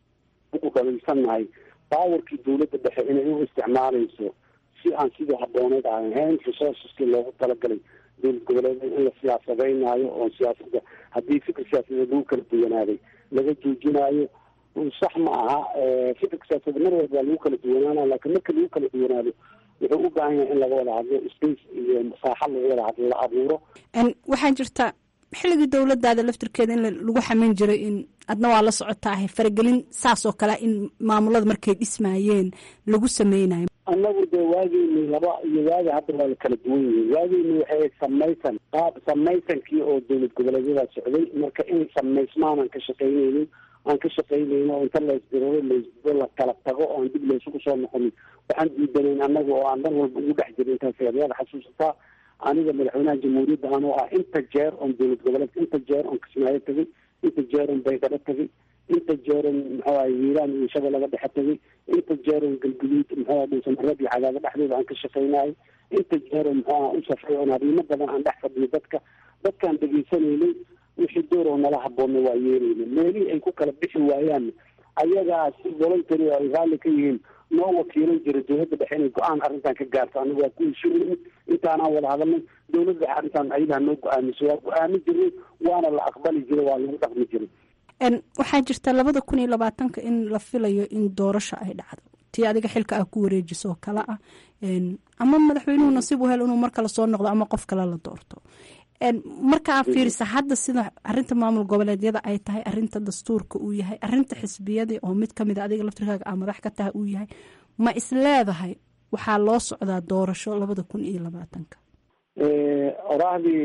Speaker 13: ugu dhaliilsannahay baawarkii dowladda dhexe inay u isticmaalayso si aan sidii habooneed aan ahayn resourceski loogu talagalay dowlad goboleed in la siyaasadeynaayo oo siyaasada haddii fikir siyaasadeed lagu kala duwanaaday laga joojinaayo sax ma aha fikirka siyaasadeed mar walba waa lagu kala duwanaana laakiin marka lagu kala duwanaado wuxuu u baahan yahay in laga wada hadlo space iyo masaaxo laga wada hadlo la abuuro
Speaker 14: waxaa jirta xilligii dowladaada laftirkeeda in lagu xamin jiray in adna waa la socotaahay faragelin saas oo kale in maamulada markay dhismaayeen lagu sameynayo
Speaker 13: annagu dee waageyni laba iyo waagi hadda waa la kala duwan yihiin waageyni waxay samaysan qaab samaysankii oo dowlad goboleedyada socday marka in samaysmaan aan ka shaqaynaynin aan ka shaqaynayno oo inta laysdiriro laysdiro la kala tago oo aan dib laysugu soo noqonin waxaan diidanayn annaga oo aan dhan walba ugu dhex jirin intaas yaad xasuusataa aniga madaxweynaha jamhuuriyadda anoo ah inta jeer oon dowlad goboleedka inta jeer oon kismaayo tagay inta jeer oon baydhabo tagay inta jeeron muxuu ahay hiiraan iyo shabeellaga dhexe tagay inta jeeron galguduud muxuu aha dhuusamareeb iyo cadaado dhexdooda aan ka shaqaynayo inta jeeron muxuu aha u safray oon arrimo badan aan dhex fadhiyo dadka dadkaan dhegaysanaynay wixii door oo nala haboonna waa yeelayna meelihii ay ku kala bixi waayaan ayagaa si voluntary oo ay raalli ka yihiin noo wakiilan jira dowladda dhexe inay go-aan arrintan ka gaarto aniga waa ku heshiin intaanaan wada hadalnay dowladda dhexe arrintan ayadaha noo go-aamiso waa go-aamin jirnay waana la aqbali jiray waa lagu dhaqmi jiray
Speaker 14: waxaa jirta labada kun iyo labaatanka in la filayo in doorasho ay dhacdo tii adiga xilka ah ku wareejiso oo kale ah ama madaxweynuhu nasiib u hel inuu mar kale soo noqdo ama qof kale la doorto marka aa fiirisa hadda sida arinta maamul goboleedyada ay tahay arinta dastuurka uu yahay arinta xisbiyadii oo mid kamid a adiga laftirkaaga aa madax ka tahay uu yahay ma isleedahay waxaa loo socdaa doorasho labada kun iyo labaatanka
Speaker 13: oraahdii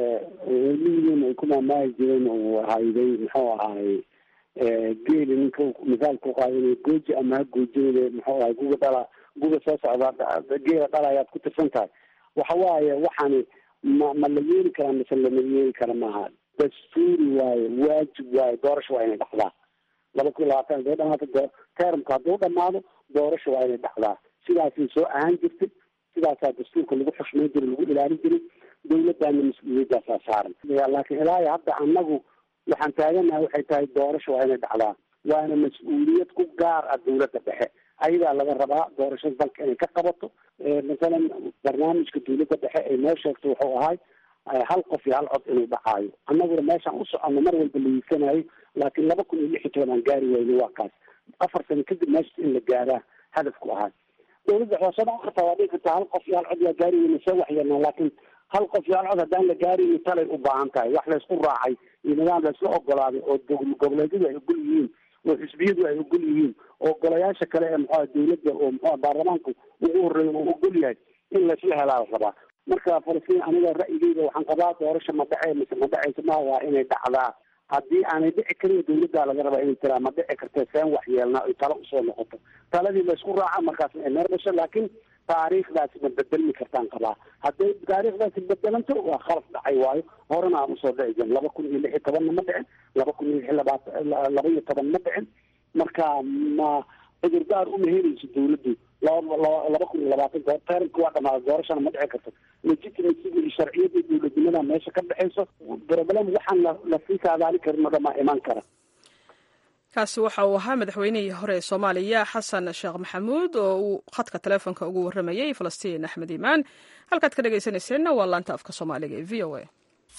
Speaker 13: ligiin ay ku maamaahi jireen uu hayday muxuu ahay geeli ninka misaalka uqaadanay gooji ama ha goojinade muxuu ahay guga dhala guga soo socda geela dhala ayaad ku tirsan tahay waxa waaye waxaani ma ma la yeeli karaa mise lama yeeli kara maaha dastuuri waaye waajib waaye doorasho waa inay dhacdaa laba kun iyo labaatan haday dhamaata termka hadduu dhamaado doorasho waa inay dhacdaa sidaasay soo ahaan jirtay sidaasaa dastuurka lagu xushmayn jiray lagu ilaalin jiray dawladdaana mas-uuliyadaasaa saaran laakiin ilaa iyo hadda annagu waxaan taaganahay waxay tahay doorasho waa inay dhacdaa waana mas-uuliyad ku gaar ah dawladda dhexe ayadaa laga rabaa doorashada dalka inay ka qabato masalan barnaamijka dawladda dhexe ay noo sheegto wuxuu ahay hal qof iyo hal cod inuu dhacaayo annaguna meeshaan u soconno mar walba la yiisanayo laakiin laba kun iyo lix iyo toban aan gaari wayno waa kaas afar sano kadib meesha in la gaaraa hadafku ahay dawladda hoosada kartaa waa dhigi kartaa hal qof iyo hal cod yaa gaari weyna see waxyeelnaa laakiin hal qof iyo hal cod haddaan la gaarin talay u baahan tahay wax laysku raacay iyo nidaam laysla ogolaaday oo goboleedyadu ay ogol yihiin oo xisbiyadu ay ogol yihiin oo golayaasha kale ee muxua dawladda oo muxua baarlamaanku ugu horeeya uu ogol yahay in laysla helaa la rabaa marka falastiin aniga ra'yigeyda waxaan qabaa doorasha ma dhece mise ma dhecaysa ma waa inay dhacdaa haddii aanay dhici karin dawladdaa laga rabaa inay tiraa ma dhici karta seen wax yeelnaa oy talo usoo noqoto taladii laysku raaca markaas ay meer dhasho laakiin taariikhdaasi ma bedelmi kartaan qabaa hadday taariikhdaasi bedelanto waa khalaf dhacay waayo horena aan usoo dhici jirin laba kun iyo lix iyo tobanna ma dhicin laba kun iyo lix labaatan laba iyo toban ma dhicin marka ma cudurdaar uma helayso dawladdu laba laba kun iyo labaatanka taranka waa dhamaada doorashana ma dhici karto legitimacy iyo sharciyadda dawladnimada meesha ka dhexayso problem waxaan la lasii saadaali karin oo dhamaa iman kara
Speaker 2: kaasi waxa uu ahaa madaxweynihii hore ee soomaaliya xasan sheekh maxamuud oo uu khadka taleefonka ugu warramayey falastiin axmed iimaan halkaad ka dhegaysanayseena waa laanta afka soomaaliga ee v o a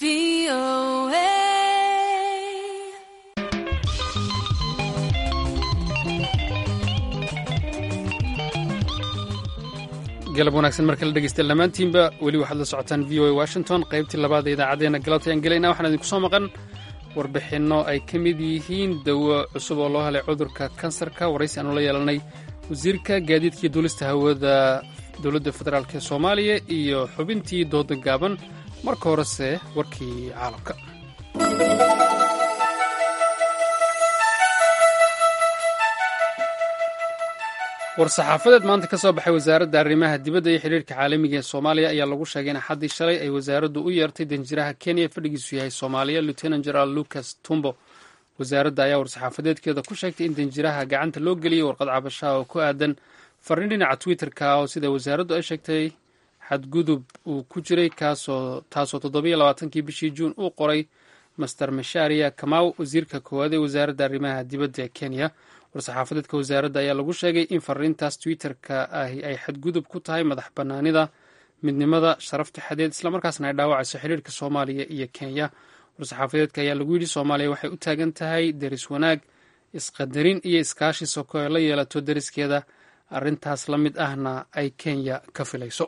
Speaker 1: galab wanaagsan marka la dhegeysta dhammaantiinba weli waxaad la socotaan v o a washington qaybtii labaad ee idaacaddeenna galabta ayaan gelayna waxaan idinku soo maqan warbixinno ay ka mid yihiin dawo cusub oo loo helay cudurka kansarka waraysi aanu la yeelanay wasiirka gaadiidkaiyo duulista hawada dowladda federaalk ee soomaaliya iyo xubintii dooda gaaban marka horese warkii caalamka war-saxaafadeed maanta ka soo baxay wasaaradda arrimaha dibadda iyo xidhiirka caalamiga ee soomaaliya ayaa lagu sheegay in axaddii shalay ay wasaaraddu u yeertay danjiraha kenya fadhigiisu yahay soomaaliya lieutenant general lucas tumbo wasaaradda ayaa war-saxaafadeedkeeda ku sheegtay in danjiraha gacanta loo geliyey warqad cabashaha oo ku aadan farriin dhinaca twitter-ka oo sida wasaaraddu ay sheegtay xadgudub uu ku jiray kaasoo taasoo toddobiyo labaatankii bishii juun uu qoray master masharia kamaw wasiirka koowaad ee wasaaradda arrimaha dibadda ee kenya war-saxaafadeedka wasaaradda ayaa lagu sheegay in fariintaas twitter-ka ahi ay xadgudub ku tahay madax bannaanida midnimada sharafta xadeed islamarkaasna ay dhaawacayso xidhiirka soomaaliya iyo kenya war-saxaafadeedka ayaa lagu yidhi soomaaliya waxay u taagan tahay deris wanaag isqadarin iyo iskaashi soko ay la yeelato deriskeeda arrintaas la mid ahna ay kenya ka filayso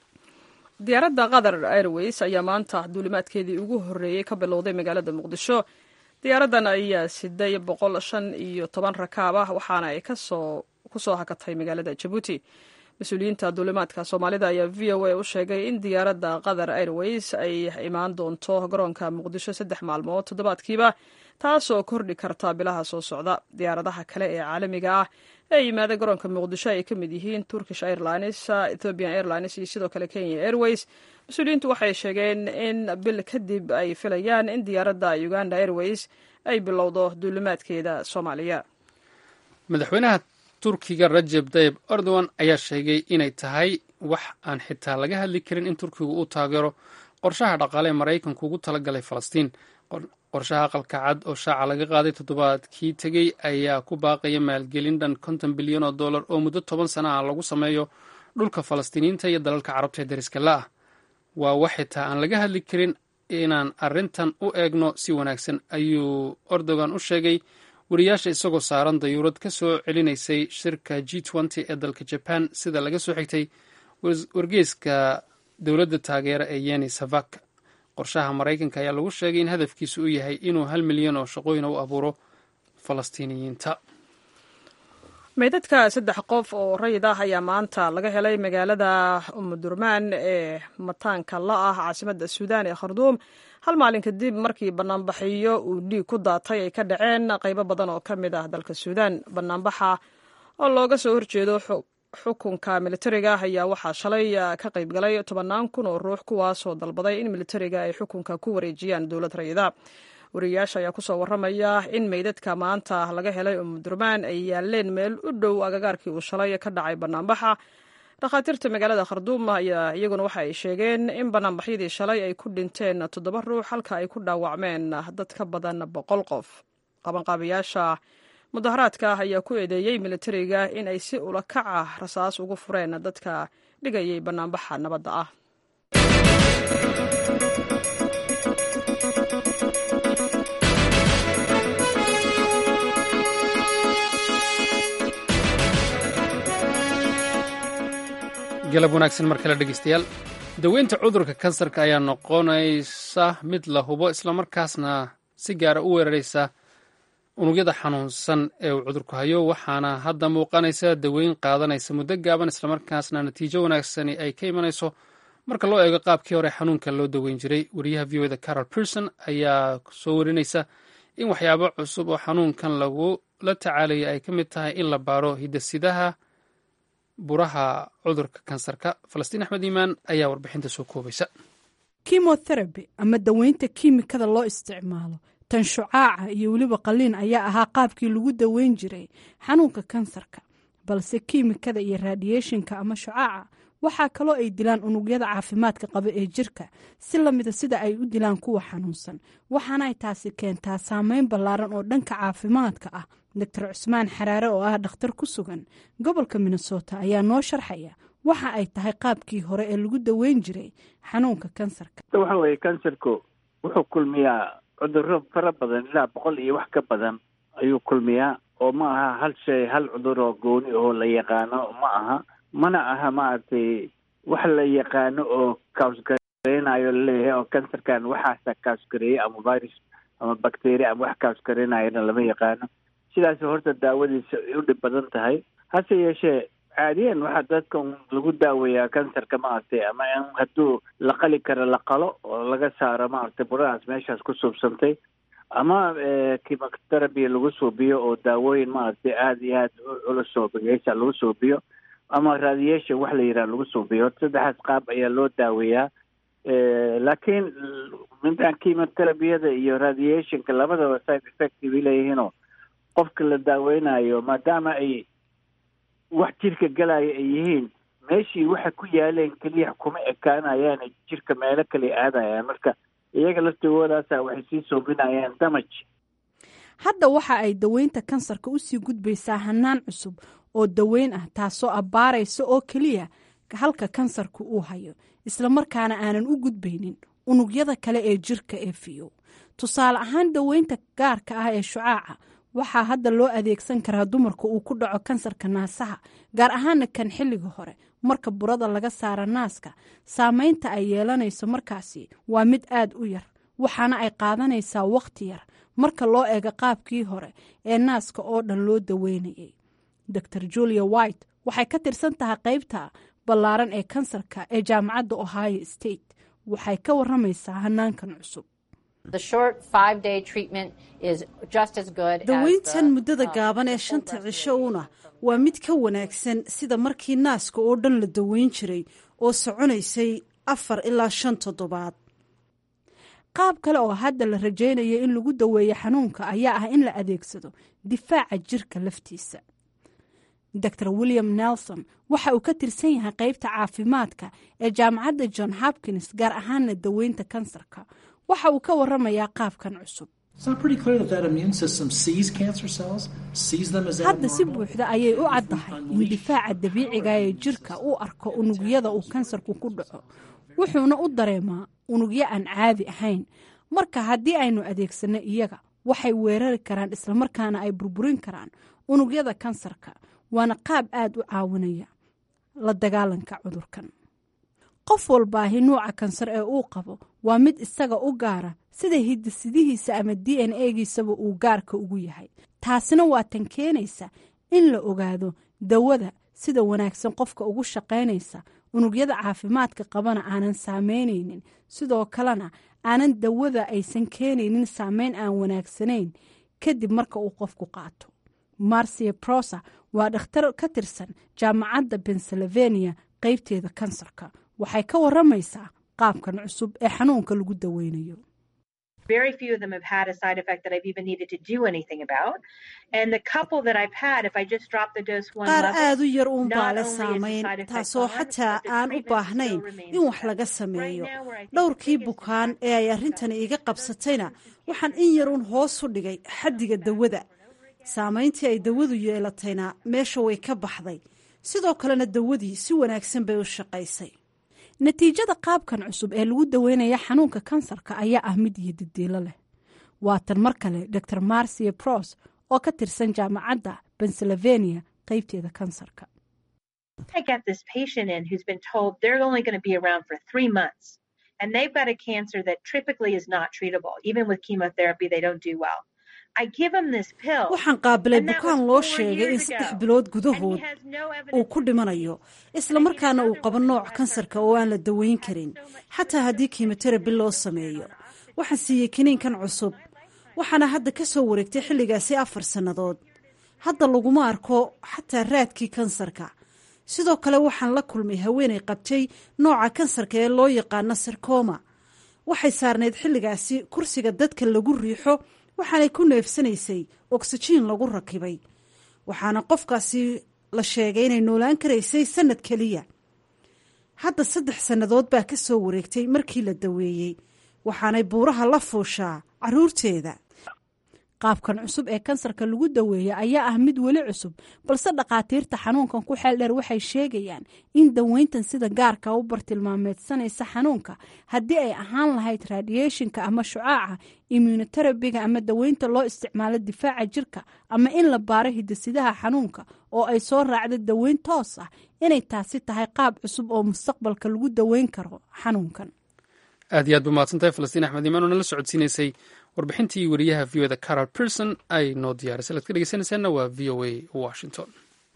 Speaker 2: diyaaradda qatar airways ayaa maanta duulimaadkeedii ugu horreeyey ka bilowday magaalada muqdisho diyaaraddan ayaa siday boqol shan iyo toban rakaab ah waxaana ay kasoo kusoo hakatay magaalada jabuuti mas-uuliyiinta duulimaadka soomaalida ayaa v o a u sheegay in diyaaradda qatar airways ay imaan doonto garoonka muqdisho saddex maalmood toddobaadkiiba taasoo kordhi karta bilaha soo socda diyaaradaha kale ee caalamiga ah ee yimaada garoonka muqdisho ay ka mid yihiin turkish airlines ethiopian airlines iyo sidoo kale kenya airways mas-uuliyiintu waxay sheegeen in bil kadib ay filayaan in diyaaradda uganda airways ay bilowdo duulimaadkeeda soomaaliya
Speaker 1: madaxweynaha turkiga rajeb tayib erdogan ayaa sheegay inay tahay wax aan xitaa laga hadli karin in turkigu uu taageero qorshaha dhaqaale ee maraykanku ugu talagalay falastiin qorshaha aqalka cad oo shaaca laga qaaday toddobaadkii tegey ayaa ku baaqaya maalgelin dhan konton bilyan oo dollar oo muddo toban sana ah lagu sameeyo dhulka falastiiniyiinta iyo dalalka carabta ee dariska la-ah waa wax xitaa aan laga hadli karin inaan arrintan u eegno si wanaagsan ayuu erdogan u sheegay wariyaasha isagoo saaran dayuurad ka soo celinaysay shirka g nty ee dalka jaban sida laga soo xigtay wargeyska dowladda taageera ee yeni savak qorshaha maraykanka ayaa lagu sheegay in hadafkiisu uu yahay inuu hal milyan oo shaqooyin u abuuro falastiiniyiinta
Speaker 2: meydadka saddex qof oo rayid ah ayaa maanta laga helay magaalada umudurmaan ee mataanka la ah caasimadda suudaan ee kharduum hal maalin kadib markii banaanbaxiyo uu dhiig ku daatay ay ka dhaceen qaybo badan oo ka mid ah dalka suudaan banaanbaxa oo looga soo horjeedo xukunka militariga ayaa waxaa shalay ka qayb galay tobannaan kun oo ruux kuwaasoo dalbaday in militariga ay xukunka ku wareejiyaan dowlad rayida wariyayaasha ayaa kusoo warramaya in meydadka maanta laga helay umudurmaan ay yaaleen meel u dhow agagaarkii uu shalay ka dhacay banaanbaxa dhakhaatiirta magaalada kharduum ayaa iyaguna waxa ay sheegeen in banaanbaxyadii shalay ay ku dhinteen toddoba ruux halka ay ku dhaawacmeen dad ka badan boqol qof qabanqaabayaasha mudaharaadka ayaa ku eedeeyey militariga in ay si ula kac ah rasaas ugu fureen dadka dhigayay banaanbaxa nabadda ah
Speaker 1: galab wanaagsan mar kale dhegeystayaal daweynta cudurka kansarka ayaa noqonaysa mid la hubo islamarkaasna si gaara u weeraraysa unugyada xanuunsan ee uu cudurku hayo waxaana hadda muuqanaysa daweyn qaadanaysa muddo gaaban islamarkaasna natiijo wanaagsani ay ka imanayso marka loo eego qaabkii hore xanuunka loo daweyn jiray wariyaha v o da carol pierson ayaa soo warinaysa in waxyaabo cusub oo xanuunkan lagula tacaalaya ay ka mid tahay in la baaro hidasidaha buraha cudurka kansarka falastiin axmed iimaan ayaa warbixinta soo koobaysa
Speaker 14: kimotherapy ama daweynta kiimikada loo isticmaalo tan shucaaca iyo weliba qaliin ayaa ahaa qaabkii lagu daweyn jiray xanuunka kansarka balse kiimikada iyo radiationka ama shucaaca waxaa kaloo ay dilaan unugyada caafimaadka qaba ee jirka si lamida sida ay u dilaan kuwa xanuunsan waxaana ay taasi keentaa saameyn ballaaran oo dhanka caafimaadka ah doctor cusmaan xaraare oo ah dhakhtar ku sugan gobolka minnesota ayaa noo sharxaya waxa ay tahay qaabkii hore ee lagu daweyn jiray xanuunka kansarka
Speaker 15: waxa weeye kansarku wuxuu kulmiyaa cuduro fara badan ilaa boqol iyo wax ka badan ayuu kulmiyaa oo ma aha hal shay hal cudur oo gooni oo la yaqaano ma aha mana aha maaragtay wax la yaqaano oo kausgareynayo laleeyahay oo kansarkan waxaasa kausgareeyey ama virus ama bacteria ama wax kausgareynayana lama yaqaano sidaas horta daawadiisa ay u dhib badan tahay hase yeeshee caadiyan waxaa dadka lagu daaweeyaa kansarka maaragtay ama in hadduu la qali karo la qalo oo laga saaro maaragtay buradaas meeshaas ku suubsantay ama chemotherapy lagu suubiyo oo daawooyin maaragtay aada iyo aada u culus oo bageysa lagu suubiyo ama radiation wax la yidhaha lagu suubiyo saddexaas qaab ayaa loo daaweeyaa laakiin midaan chemotherapyada iyo radiationka labadaba side effect bay leeyihiinoo qofka la daaweynayo maadaama ay wax jirka galaya ay yihiin meeshii waxay ku yaaleen keliya kuma ekaanayaan jirka meelo kale aadayaan marka iyaga laftigoodaasa waxay sii soobinayaan damaj
Speaker 14: hadda waxa ay daweynta kansarka usii gudbaysaa hanaan cusub oo daweyn ah taasoo abbaaraysa oo keliya halka kansarku uu hayo islamarkaana aanan u gudbaynin unugyada kale ee jirka ee fiyow tusaale ahaan daweynta gaarka ah ee shucaaca waxaa hadda loo adeegsan karaa dumarka uu ku dhaco kansarka naasaha gaar ahaana kan xilliga hore marka burada laga saara naaska saameynta ay yeelanayso markaasi waa mid aad u yar waxaana ay qaadanaysaa wakhti yar marka loo eego qaabkii hore ee naaska oo dhan loo daweynayay dor julia white waxay ka tirsan tahay qaybta ballaaran ee kansarka ee jaamacadda ohio state waxay ka waramaysaa hanaankan cusub
Speaker 16: daweyntan muddada gaaban ee shanta cisho una waa mid ka wanaagsan sida markii naaska oo dhan la daweyn jiray oo soconaysay afar ilaa shan toddobaad
Speaker 14: qaab kale oo hadda la rajaynayo in lagu daweeyo xanuunka ayaa ah in la adeegsado difaaca jirka laftiisa dor william nelson waxa uu ka tirsan yahay qaybta caafimaadka ee jaamacadda john hopkins gaar ahaana daweynta kansarka waxa uu ka waramayaa qaabkan cusub hadda si buuxda ayay u caddahay in difaaca dabiiciga ee jirka uu arko unugyada uu kansarku ku dhaco wuxuuna u dareemaa unugyo aan caadi ahayn marka haddii aynu adeegsanno iyaga waxay weerari karaan islamarkaana ay burburin karaan unugyada kansarka waana qaab aad u caawinaya la dagaalanka cudurkan qof walbaahi nuuca kansar ee uu qabo waa mid isaga u gaara sida hidisidihiisa ama d n egiisaba uu gaarka ugu yahay taasina waa tan keenaysa in la ogaado dawada sida wanaagsan qofka ugu shaqaynaysa unugyada caafimaadka qabana aanan saameynaynin sidoo kalena aanan dawada aysan keenaynin saameyn aan wanaagsanayn kadib marka uu qofku qaato marcia prosa waa dhakhtar ka tirsan jaamacadda pennsylvania qaybteeda kansarka waxay ka waramaysaa qaabkan cusub ee xanuunka lagu daweynayo
Speaker 16: qaar aad u yar uun baa le saamayn taasoo xataa aan u baahnayn in wax laga sameeyo dhowrkii bukaan ee ay arrintani iga qabsatayna waxaan in yar uun hoos u dhigay xaddiga dawada saamayntii ay dawadu yeelatayna meesha way ka baxday sidoo kalena dawadii si wanaagsan bay u shaqaysay
Speaker 14: natiijada qaabkan cusub ee lagu daweynaya xanuunka kansarka ayaa ah mid iyo didiilo leh waatan mar kale dor marcia pros oo ka tirsan jaamacadda pennsylvania qaybteeda kansarka
Speaker 17: I got this patient in who's been told they're only going to be around for three months, and they've got a cancer that typically is not treatable. Even with chemotherapy, they don't do well. I give them this pill.
Speaker 16: waxaan qaabilay bukaan loo sheegay in saddex bilood gudahood uu ku dhimanayo islamarkaana uu qabo nooc kansarka oo aan la daweyn karin xataa haddii kimoterabi loo sameeyo waxaan siiyey kiniinkan cusub waxaana hadda ka soo wareegtay xilligaasi afar sannadood hadda laguma arko xataa raadkii kansarka sidoo kale waxaan la kulmay haweenay qabtay nooca kansarka ee loo yaqaano sarkoma waxay saarnayd xilligaasi kursiga dadka lagu riixo waxaanay ku neefsanaysay oksijiin lagu rakibay waxaana qofkaasi la sheegay inay noolaan karaysay sanad keliya hadda saddex sannadood baa ka soo wareegtay markii la daweeyey waxaanay buuraha la fuushaa caruurteeda
Speaker 14: qaabkan cusub ee kansarka lagu daweeya ayaa ah mid weli cusub balse dhakhaatiirta xanuunkan ku xeel dheer waxay sheegayaan in daweyntan sida gaarka u bartilmaameedsanaysa xanuunka haddii ay ahaan lahayd radiationka ama shucaaca immunoterabiga ama daweynta loo isticmaalo difaaca jirka ama in la baaro hidasidaha xanuunka oo ay soo raacdo daweyn toos ah inay taasi tahay qaab cusub oo mustaqbalka lagu daweyn karo xanuunkan
Speaker 1: aad iyo aad bu mahadsantahay falastiin axmed imaan oo nala socodsiinaysay warbixintii wariyaha v o da carol person ay noo diyaarisay ad ka dhegeysanaysaanna waa v o a washington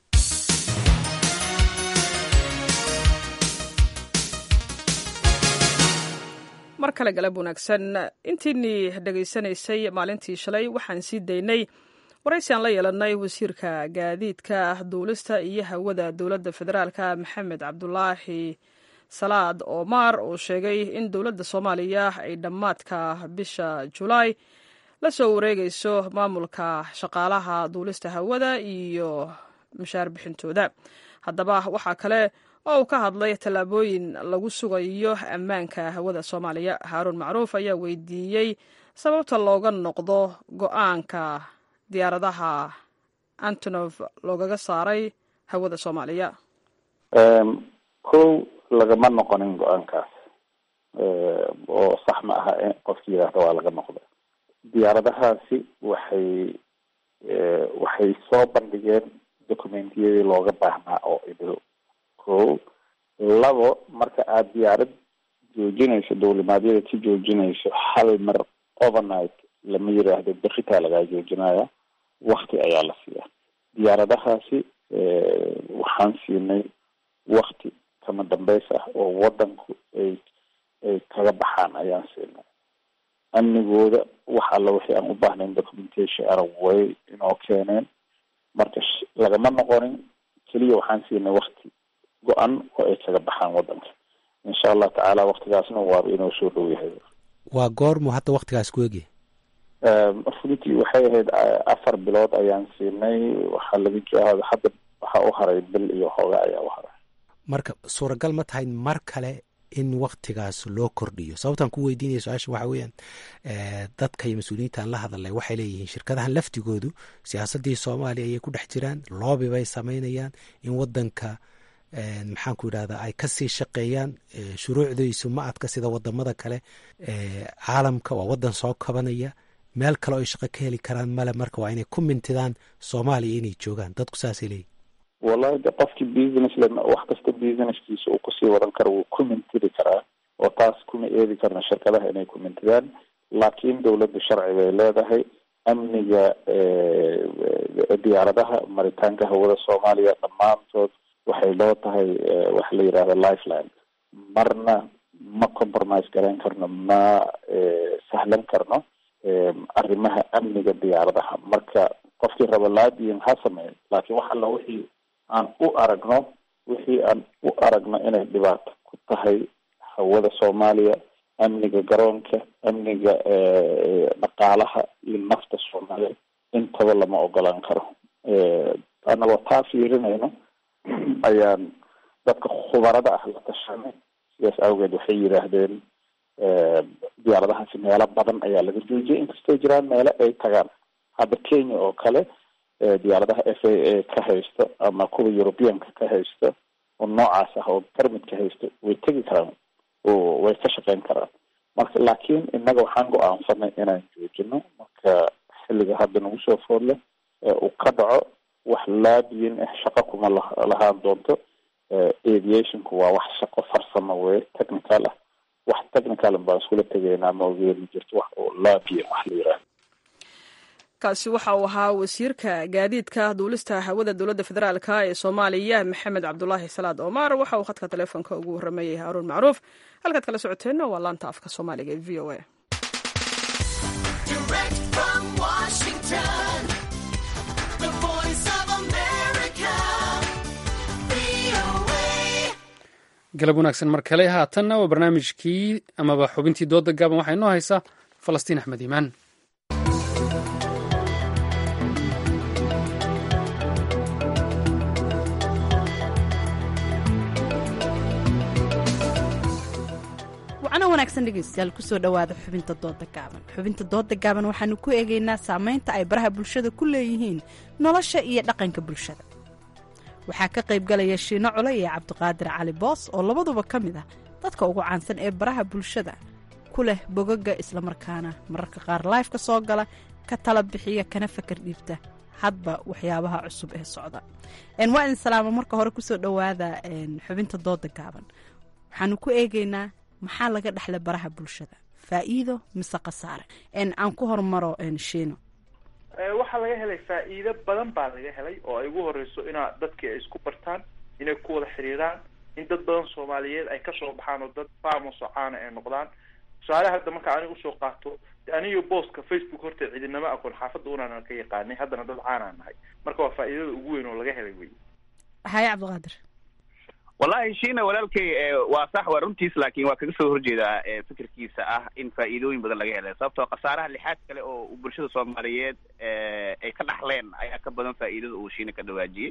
Speaker 2: mar kale galab wanaagsan intiinii dhegaysanaysay maalintii shalay waxaan sii daynay waraysi aan la yeelanay wasiirka gaadiidka duulista iyo hawada dowladda federaalka maxamed cabdulaahi salaad omar uu sheegay in dowladda soomaaliya ay dhammaadka bisha julaay la soo wareegayso maamulka shaqaalaha duulista hawada iyo mushaar bixintooda haddaba waxaa kale oo uu ka hadlay tallaabooyin lagu sugayo ammaanka hawada soomaaliya haaruun macruuf ayaa weydiiyey sababta looga noqdo go-aanka diyaaradaha antonof loogaga saaray hawada soomaaliya
Speaker 18: kow lagama noqonin go-aankaas oo sax ma aha qofki yidhaahda waa laga noqda diyaaradahaasi waxay waxay soo bandhigeen documentiyadii looga baahnaa oo idil ko labo marka aada diyaarad joojinayso dowlimaadyada ka joojinayso hal mar overnight lama yiraahdo beritaa lagaa joojinaya wakti ayaa la siiyaa diyaaradahaasi waxaan siinay wakti kama dambeys ah oo wadanku ay ay kaga baxaan ayaan siinay amnigooda wax alla wixii aan u baahnayn documentation arag way inoo keeneen marka lagama noqonin keliya waxaan siinay wakti go-an oo ay kaga baxaan wadanka insha allah tacaala waktigaasna waaba inoo soo dhow yahay
Speaker 19: waa goormu hadda waktigaas ku egi
Speaker 18: runtii waxay ahayd afar bilood ayaan siinay waxaa laga joohada hadda waxaa u haray bil iyo hooga ayaa u haray
Speaker 19: marka suuragal ma tahay mar kale in waktigaas loo kordhiyo sababtaan ku weydiinaya su-aasha waxa weeyaan dadka iyo mas-uuliyiintaan la hadalay waxay leeyihiin shirkadahan laftigoodu siyaasaddii soomaaliya ayay ku dhex jiraan loobi bay samaynayaan in wadanka maxaan ku yidhahdaa ay kasii shaqeeyaan shuruucdiisu ma adka sida wadamada kale caalamka waa wadan soo kabanaya meel kale oo ay shaqo ka heli karaan male marka waa inay ku mintidaan soomaaliya inay joogaan dadku saasay leeyihin
Speaker 18: wallahi de qofkii business le wax kasta businesskiisa uu kusii wadan karo wuu ku mintidi karaa oo taas kuma eedi karna shirkadaha inay ku mintidaan laakiin dowladda sharci bay leedahay amniga diyaaradaha maritaanka hawada soomaaliya dhammaantood waxay loo tahay waxa la yidhahda lifeline marna ma compromise garayn karno ma sahlan karno arrimaha amniga diyaaradaha marka qofkii raba laadiin ha sameeyo laakiin wax alla wixii aan u aragno wixii aan u aragno inay dhibaato ku tahay hawada soomaaliya amniga garoonka amniga dhaqaalaha iyo nafta soomaaliya intaba lama ogolaan karo annagoo taa fiirinayno ayaan dadka khubarada ah la tashanay sidaas awgeed waxay yidhaahdeen diyaaradahaasi meelo badan ayaa laga joojiyay inkastoo jiraan meelo ay tagaan hadda kenya oo kale diyaaradaha f a a ka haysto ama kuwa europeanka ka haysto oo noocaas ah oo permit ka haysto way tegi karaan oo way ka shaqeyn karaan marka laakiin innaga waxaan go-aansanay inaan joojino marka xilliga hadda nagu soo foodle uu ka dhaco wax laabiyin ah shaqo kuma lahaan doonto aviationku waa wax shaqo farsamo wey technical ah wax technical baan iskula tegaynaa ma ogeeni jirto wax oo laabiya wax la yiraahdo
Speaker 2: kaasi waxa uu ahaa wasiirka gaadiidka duulista hawada dowladda federaalk ee soomaaliya maxamed cabdulaahi salaad omar waxa uu khadka taleefonka ugu waramayay haaruun macruuf halkaad kala socoteenna waa laanta afka soomaaliga ee v o a
Speaker 1: galab wanaagsan mar kale haatanna waa barnaamijkii amaba xubintii dooda gaaban waxaa inoo haysaa falastiin axmed iimaan
Speaker 14: wacno wanaagsan dhegeystayaal kusoo dhowaada xubinta dooda gaaban xubinta dooda gaaban waxaanu ku eegaynaa saameynta ay baraha bulshada ku leeyihiin nolosha iyo dhaqanka bulshada waxaa ka qaybgalaya shiino cule iyo cabdiqaadir cali boos oo labaduba ka mid ah dadka ugu caansan ee baraha bulshada ku leh bogaga islamarkaana mararka qaar laifka soo gala ka tala bixiya kana fakar dhiibta hadba waxyaabaha cusub ee socda waa idin salaamo marka hore kusoo dhowaada xubinta dooda gaaban waxaanu ku eegaynaa maxaa laga dhexlay baraha bulshada faa'iido mise khasaare aan ku hormaro shiino
Speaker 20: waxaa laga helay faa'iido badan baa laga helay oo ay ugu horeyso inaa dadkii ay isku bartaan inay ku wada xiriiraan in dad badan soomaaliyeed ay kasoo baxaan oo dad famos oo caana ay noqdaan tusaale hadda marka aniga usoo qaato aniyo booska facebook horta cidinama aqoon xaafadda unaan ka yaqaanay haddana dad caanaan nahay marka waa faa'iidada ugu weyn oo laga helay wey
Speaker 14: haye cabdiqaadir
Speaker 21: wallahi shiina walaalkay waa sax waa runtiis laakiin waa kaga soo horjeedaa fikirkiisa ah in faa'iidooyin badan laga helay sababtoo khasaaraha lixaad kale oo bulshada soomaaliyeed ay ka dhaxleen ayaa ka badan faa'iidada uu shiina ka dhawaajiyey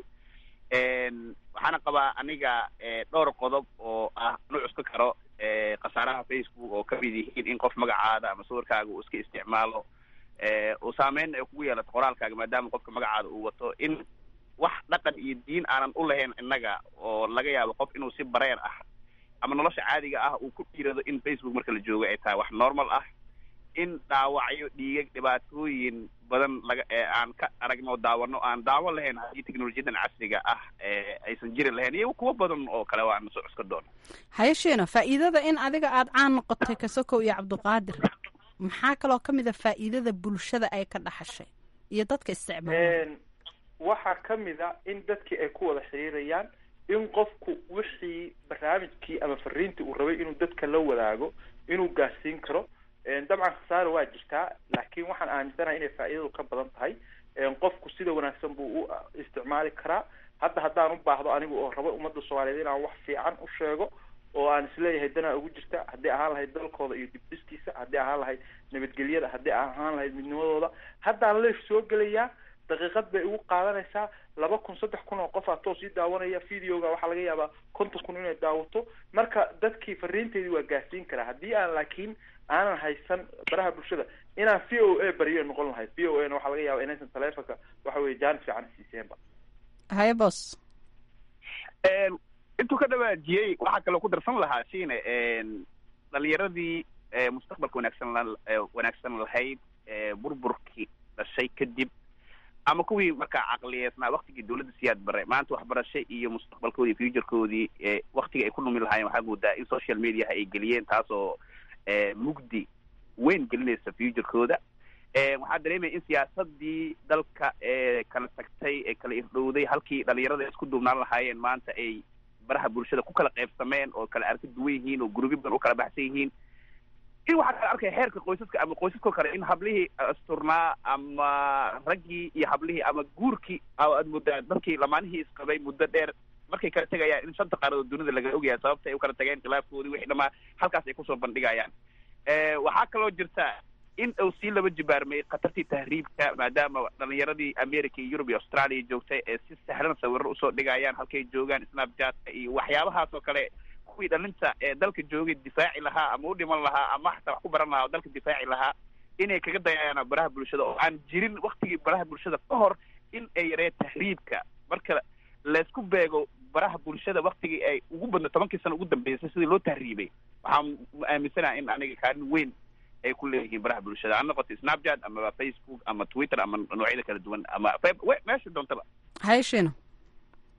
Speaker 21: waxaana qabaa aniga dhowr qodob oo ah nu cuska karo khasaaraha facebook oo kamid yihiin in qof magacaada ama sawirkaaga uu iska isticmaalo uu saameyn ay kugu yeelato qoraalkaaga maadaama qofka magacaada uu wato in wax dhaqan iyo diin aanan u lahayn innaga oo laga yaabo qof inuu si bareer ah ama nolosha caadiga ah uu ku dhiirado in facebook marka la joogo ay tahay wax normal ah in dhaawacyo dhiigag dhibaatooyin badan laga aan ka aragno daawano aan daawo lahayn haddii teknolojiyadan casriga ah aysan jiri lahayn iyo kuwo badan oo kale waan soo cuska doona
Speaker 14: haye shiina faa'iidada in adiga aada caan noqotay kasokow iyo cabdiqaadir maxaa kaloo ka mid a faa'iidada bulshada ay ka dhaxashay iyo dadka isticmaala
Speaker 20: waxaa ka mid a in dadkii ay ku wada xiriirayaan in qofku wixii barnaamijkii ama fariintii uu rabay inuu dadka la wadaago inuu gaarsiin karo dabcan khasaare waa jirtaa laakiin waxaan aaminsanahay inay faa'iidadu ka badan tahay qofku sida wanaagsan buu u isticmaali karaa hadda haddaan u baahdo anigu oo rabo ummadda soomaaliyeed inaan wax fiican u sheego oo aan isleeyahay danaa ugu jirta haddii ahaan lahayd dalkooda iyo dibdhiskiisa haddii ahaan lahayd nabadgelyada haddii ahaan lahayd midnimadooda haddaan leef soo gelayaa daqiiqad bay igu qaadanaysaa laba kun saddex kun oo qof aa toos ii daawanaya videoga waxaa laga yaabaa konton kun inay daawato marka dadkii fariinteedii waa gaarsiin karaa haddii aan laakiin aanan haysan baraha bulshada inaan v o a bariyo noqon lahayd v o a na waxaa laga yaaba inaysan taleefonka waxa weye jaanis fiican siiseenba
Speaker 14: haye bos
Speaker 21: intuu ka dhawaajiyey waxaa kaloo ku darsan lahaa shiine dhalinyaradii mustaqbalka wanaagsan wanaagsan lahayd burburkii dhashay kadib ama kuwii markaa caqliyeesnaa waktigii dawladda siyaad bare maanta waxbarasho iyo mustaqbalkoodii futurekoodii waktiga ay ku numi lahaayeen waxaa moodaa in social mediaha ay geliyeen taasoo mugdi weyn gelinaysa futurekooda waxaa dareemaya in siyaasadii dalka ee kala tagtay ee kala irdhowday halkii dhalinyarada isku duubnaan lahaayeen maanta ay baraha bulshada ku kala qaybsameen oo kala arka duwan yihiin oo gurubyo badan u kala baxsan yihiin in waxaa kala arkaya xeerka qoysaska ama qoysaskoo kale in hablihii asturnaa ama raggii iyo hablihii ama guurkii aad moodaa dadkii lamaanihii isqabay muddo dheer markay kala tegayaan in shanta qaaradood dunida laga ogyahay sababta ay u kala tageen khilaafkoodii wixii dhamaa halkaas ay kusoo bandhigayaan waxaa kaloo jirta in uu sii laba jibaarmay khatartii tahriibka maadaama dhalinyaradii america iyo yurub iyo australia joogtay ee si sahlan sawiro usoo dhigayaan halkay joogaan snapchatka iyo waxyaabahaas oo kale kuwii dhalinta ee dalka joogay difaaci lahaa ama u dhiman lahaa ama xataa wax ku baran lahaa oo dalka difaaci lahaa inay kaga dayayaan baraha bulshada oo aan jirin waktigii baraha bulshada ka hor in ay yaree tahriibka marka laysku beego baraha bulshada waktigii ay ugu badna tobankii sano ugu dambeysay sidii loo tahriibay waxaan aaminsanaha in aniga kaalin weyn ay ku leeyihiin baraha bulshada ha noqoto snapchat ama facebook ama twitter ama noocyada kala duwan ama meesha doontaba
Speaker 14: haye shiino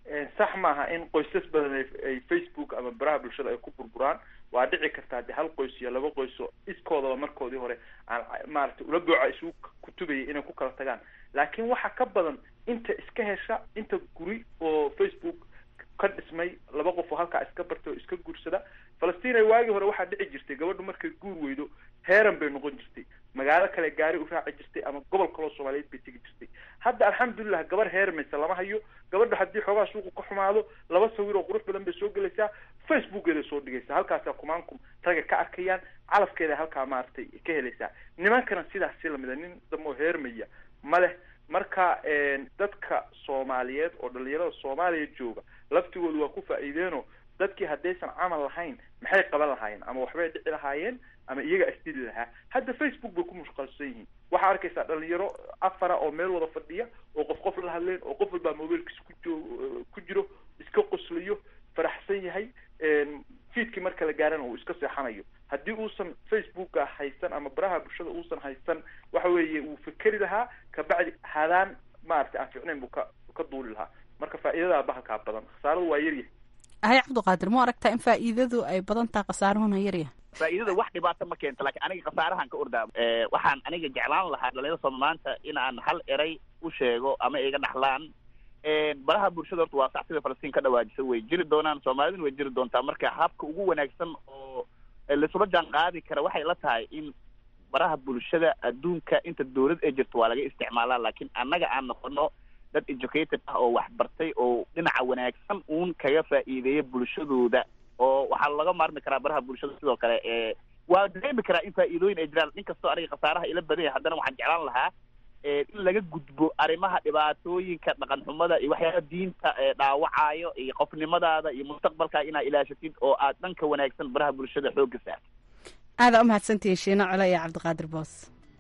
Speaker 20: sax maaha in qoysas badan ay facebook ama baraha bulshada ay ku burburaan waa dhici kartaa de hal qoys iyo laba qoyso iskoodaba markoodii hore aan maaragtay ula booca isugu kutubayay inay ku kala tagaan laakiin waxa ka badan inta iska hesha inta guri oo facebook ka dhismay laba qof oo halkaa iska bartay oo iska guursada falastiin ay waagii hore waxaa dhici jirtay gabadhu markay guur weydo heeran bay noqon jirtay magaalo kale gaari u raaci jirtay ama gobol kaloo soomaaliyeed bay tegi jirtay hadda alxamdulilah gabar heermaysa lama hayo gabadha haddii xoogaa suuqa ka xumaado laba sawir oo qurux badan bay soo gelaysaa facebookeeda soo dhigaysaa halkaasaa kumaankum raga ka arkayaan calafkeeda halkaa maaragtay ka helaysaa nimankana sidaas si lamida nin damoo heermaya ma leh marka dadka soomaaliyeed oo dhalinyarada soomaaliya jooga laftigoodu waa ku faa'iideenoo dadkii haddaysan camal lahayn maxay qaban lahaayeen ama waxbay dhici lahaayeen ama iyaga isdili lahaa hadda facebook bay ku mushqalsan yihiin waxaa arkaysaa dhalinyaro afara oo meel wada fadhiya oo qof qof la hadleen oo qof walbaa mobiilkiisa ku jo ku jiro iska qoslayo faraxsan yahay fiidkii marka la gaarana uu iska seexanayo haddii uusan facebooka haysan ama baraha bulshada uusan haysan waxa weeye wuu fikeri lahaa kabacdi hadaan maaragtay aan ficnayn buu ka ka duuli lahaa marka faa'iidadaa bahalkaa badan khasaaradu waa yaryahay
Speaker 14: hay cabdiqaadir ma aragtaa in faa'iidadu ay badan tahay khasaaruhuna yaryahay
Speaker 21: faa'iidada wax dhibaato ma keento laakiin aniga khasaarahan ka ordaa waxaan aniga jeclaan lahaa dhalinyarada sooma maanta in aan hal eray u sheego ama iga dhaxlaan baraha bulshada horta waa sax sida falastiin ka dhawaajisa way jiri doonaan soomaaliduna way jiri doontaa marka habka ugu wanaagsan oo laisula jaan qaadi kara waxay la tahay in baraha bulshada adduunka inta dawlad ay jirto waa laga isticmaalaa laakiin annaga aan noqono dad educated ah oo wax bartay oo dhinaca wanaagsan uun kaga faa'iideeya bulshadooda oo waxaa laga maarmi karaa baraha bulshada sidoo kale ee waa dareemi karaa in faa'iidooyin ay jiraan in kastoo aniga khasaaraha ila badan yahay haddana waxaan jeclaan lahaa in laga gudbo arrimaha dhibaatooyinka dhaqan xumada iyo waxyaaba diinta dhaawacayo iyo qofnimadaada iyo mustaqbalkaa inaad ilaashatid oo aad dhanka wanaagsan baraha bulshada xoogga saartid
Speaker 14: aadaa umahadsantihiin shiino cole iyo cabdiqaadir boos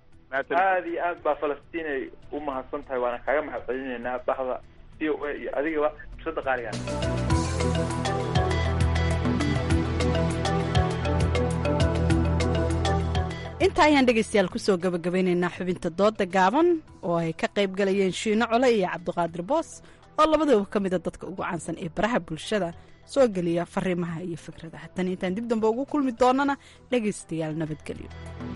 Speaker 20: aad iyo aad baa falastiin ay u mahadsan tahay waana kaaga mahad celinaynaa bahda c o a iyo adigaba fursada qaaligaa
Speaker 14: inta ayaan dhegaystayaal kusoo gabagabeynaynaa xubinta dooda gaaban oo ay ka qayb galayeen shiino cole iyo cabdiqaadir boos oo labadaba ka mida dadka ugu caansan ee baraha bulshada soo geliya fariimaha iyo fikradaha tan intaan dib dambe ugu kulmi doonana dhegaystayaal nabadgelyo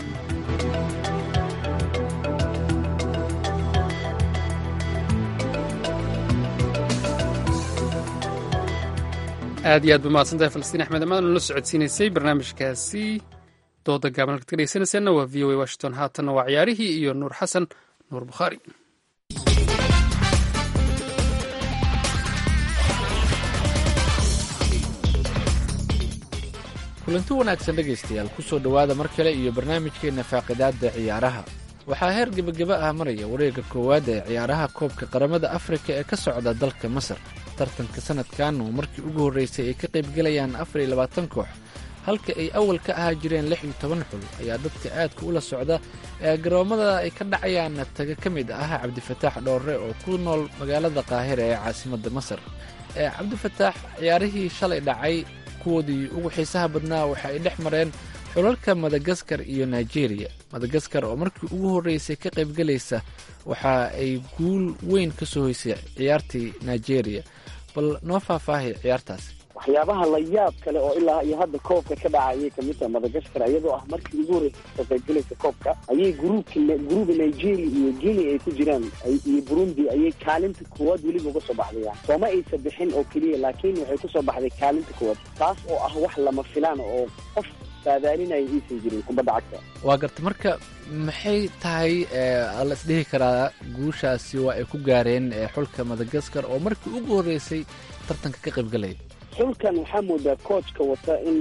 Speaker 1: aad iyo aad ba mahadsantahay falastiin axmed amaad nala socodsiinaysay barnaamijkaasi dooda gaaban halkaad ka dhegeysanaysaanna waa v o a washington haatanna waa ciyaarihii iyo nuur xasan nuur bukhaari
Speaker 3: kulanti wanaagsan dhegaystayaal ku soo dhowaada mar kale iyo barnaamijkeenna faaqidaadda ciyaaraha waxaa heer gebageba ah maraya wareegga koowaad ee ciyaaraha koobka qaramada afrika ee ka socda dalka masar tartanka sanadkan oo markii ugu horreysay ay ka qaybgelayaan afar iyo labaatan koox halka ay awal ka ahaa jireen lix iyo toban xul ayaa dadka aadka ula socda ee garoommada ay ka dhacayaan taga ka mid ah cabdifataax dhoorre oo ku nool magaalada qaahira ee caasimadda masar ee cabdifataax ciyaarihii shalay dhacay kuwoodii ugu xiisaha badnaa waxa ay dhex mareen xulalka madagaskar iyo nigeria madagaskar oo markii ugu horreysay ka qaybgelaysa waxa ay guul weyn ka soo hoysay ciyaartii nigeria bal noo faahfaahay ciyaartaasi
Speaker 13: waxyaabaha la yaab kale oo ilaa iyo hadda koobka ka dhaca ayay kamid tahay madagaskar iyadoo ah markii ugu horreysay kasoo qaybgelaysa koobka ayay gruubka gruuba nigeria iyo guinea ay ku jiraan iyo burundi ayay kaalinta koowaad weliba uga soo baxdayaan sooma aysa bixin oo keliya laakiin waxay kusoo baxday kaalinta koowaad taas oo ah wax lama filaan oo qof saadaalinaya iisan jirin kubadda cagta
Speaker 3: waa garta marka maxay tahay la isdhihi karaa guushaasi waa ay ku gaareen xulka madagaskar oo markii ugu horreysay tartanka ka qaybgalaya
Speaker 13: xulkan waxaa moodaa coachka wata in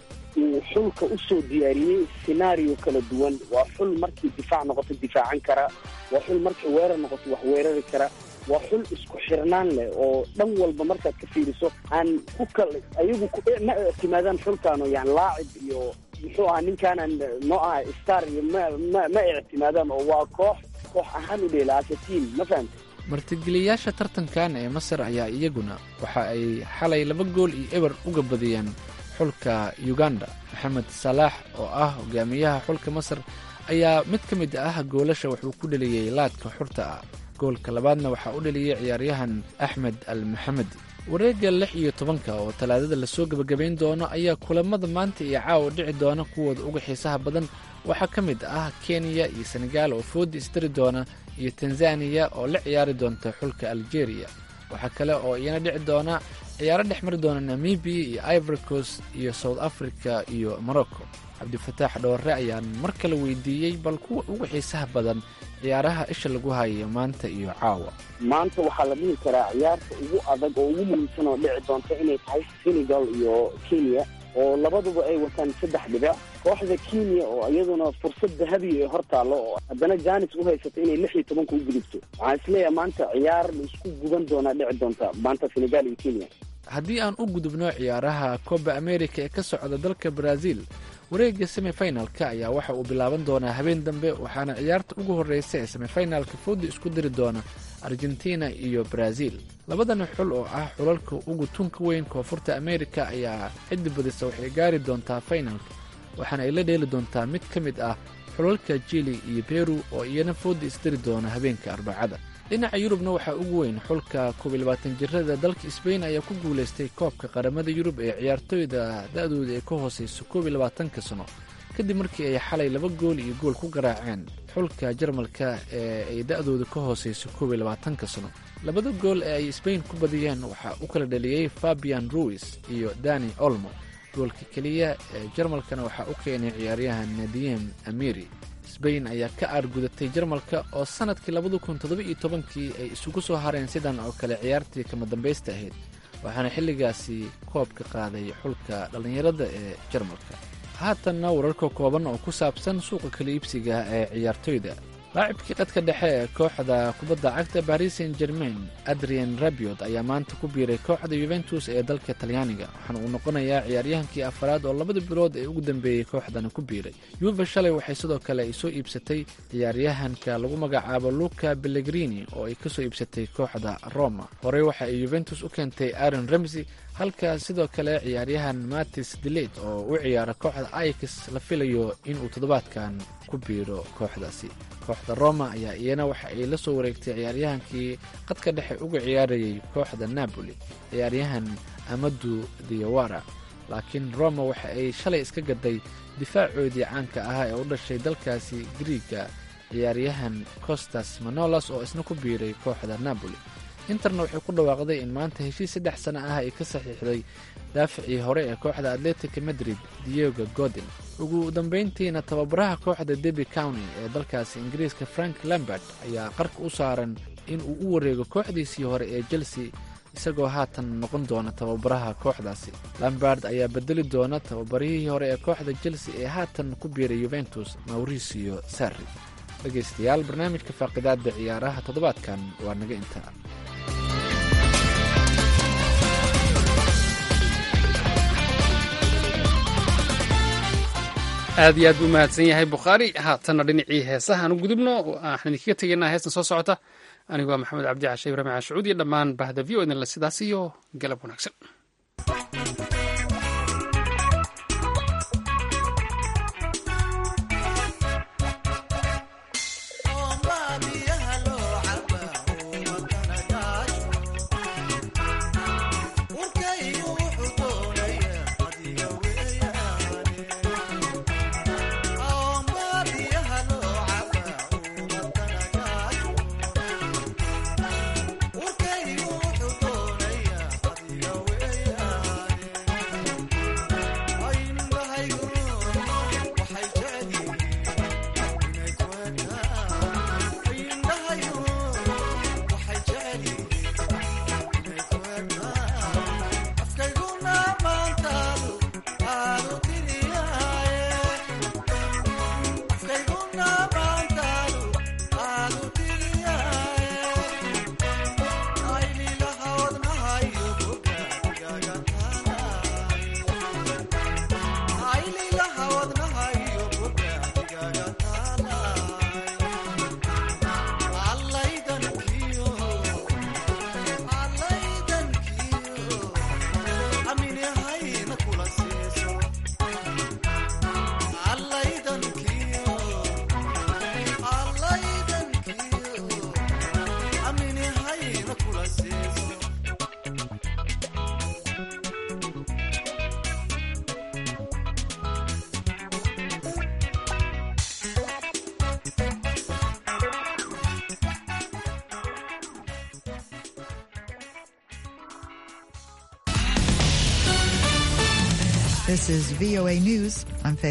Speaker 13: uu xulka usoo diyaariyey scenario kala duwan waa xul markii difaac noqoto difaacan kara waa xul markii weerar noqoto wax weerari kara waa xul isku xirnaan leh oo dhan walba markaad ka fiiriso aan ku kal ayagu ma ictimaadaan xulkaano yani laacib iyo muxuu ahaa ninkaanan noo ah star iyo ma ma ma ictimaadaan oo waa koox koox ahaan u dheela asa team ma fahamta
Speaker 3: martigeliyaasha tartankan ee masar ayaa iyaguna waxa ay xalay laba gool iyo eber uga badiyeen xulka uganda maxamed salaax oo ah hogaamiyaha xulka masar ayaa mid ka mid ah goolasha wuxuu ku dheliyey laadka xurta ah goolka labaadna waxaa u dhaliyey ciyaaryahan axmed al maxamedi wareegga lix iyo tobanka oo talaadada lasoo gebagabayn doono ayaa kulamada maanta iyo caawa dhici doona kuwooda uga xiisaha badan waxaa ka mid ah kenya iyo senegaal oo foodi isdari doona iyo tanzaniya oo la ciyaari doonta xulka algeria waxaa kale oo iyana dhici doona ciyaaro dhex mari doona namibiya iyo ivory coast iyo south africa iyo morocco cabdifataax dhoore ayaan mar kale weydiiyey bal kuwa ugu xiisaha badan ciyaaraha isha lagu hayo maanta iyo caawa
Speaker 13: maanta waxaa la dhihi karaa ciyaarta ugu adag oo ugu muhiimsan oo dhici doonta inay tahay senegal iyo kenya oo labaduba ay wataan saddex dhibic kooxda kenya oo iyaduna fursad dahabi ee hor taallo oo haddana janis u haysato inay lix iyo tobanka u gudubto waxaan isleeyahay maanta ciyaar la isku guban doonaa dhici doonta maanta senegal iyo kenya
Speaker 3: haddii aan u gudubno ciyaaraha coba america ee ka socda dalka brazil wareegga semifinalka ayaa waxa uu bilaaban doonaa habeen dambe waxaana ciyaarta ugu horreysa ee semifinalka foodi isku diri doona argentina iyo brazil labadan xul oo ah xulalka ugu tunka weyn koonfurta america ayaa xiddi badisa waxay gaari doontaa finalka waxaana ay la dheeli doontaa mid ka mid ah xulalka jili iyo beru oo iyana foodi isdiri doona habeenka arbacada dhinaca yurubna waxaa ugu weyn xulka koob iyo labaatan jirada dalka sbain ayaa ku guulaystay koobka qaramada yurub ee ciyaartooyda da-dooda ay ka hooseyso koob iyo labaatanka sano kadib markii ay xalay laba gool iyo gool ku garaaceen xulka jarmalka ee ay da-dooda ka hooseyso koob iyo labaatanka sano labada gool ee ay sbain ku badiyeen waxaa u kala dhaliyey fabian ruis iyo dani olmo goolka keliya ee jarmalkana waxaa u keenay ciyaaryahan nadiem amiri sbain ayaa ka aargudatay jarmalka oo sanadkii labada kun toddoba-iyo tobankii ay isugu soo hareen sidan oo kale ciyaartii kama dambaysta ahayd waxaana xilligaasi koobka qaaday xulka dhallinyarada ee jarmalka haatanna wararka kooban oo ku saabsan suuqa kala iibsiga ee ciyaartoyda laacibkii qadka dhexe ee kooxda kubadda cagta baris saint germain adrian rabiot ayaa maanta ku biiray kooxda yuventus ee dalka talyaaniga waxaana uu noqonayaa ciyaaryahankii afaraad oo labada bilood ee ugu dambeeyey kooxdana ku biiray yuve shalay waxay sidoo kale ay soo iibsatay ciyaaryahanka lagu magacaabo luka bellegrini oo ay kasoo iibsatay kooxda roma horey waxa ay yuventus u keentay aaron ramsey halka sidoo kale ciyaaryahan matis delet oo u ciyaara kooxda ix la filayo inuu toddobaadkan ku biiro kooxdaasi kooxda roma ayaa iyana waxa ay la soo wareegtay ciyaaryahankii qadka dhexe uga ciyaarayay kooxda napoli ciyaaryahan amadu diawara laakiin roma waxa ay shalay iska gaday difaacoodii caanka ahaa ee u dhashay dalkaasi griiga ciyaaryahan costas manolas oo isna ku biiray kooxda napoli interna waxay ku dhawaaqday in maanta heshiis saddex sano ah ay ka saxiixday daaficii hore ee kooxda atletica madrid diego godin ugu dambayntiina tababaraha kooxda debi county ee dalkaasi ingiriiska frank lambert ayaa qarka u saaran in uu u wareego kooxdiisii hore ee chelsea isagoo haatan noqon doona tababaraha kooxdaasi lambard ayaa bedeli doona tababarihii hore ee kooxda chelsea ee haatan ku biiray yuventus mauricio sarri dhegaystayaal barnaamijka faaqidaada ciyaaraha toddobaadkan waa naga intaa
Speaker 1: aad iyo aad buu mahadsan yahay bukhaari haatanna dhinacii heesahaan u gudubno waxaan idinkaga tegaynaa heestan soo socota anigoo maxamed cabdi cashe ibrahim cashuud iyo dhammaan bahda v o idinle sidaas iyo galab wanaagsan
Speaker 6: This is VOA News. I'm Faith.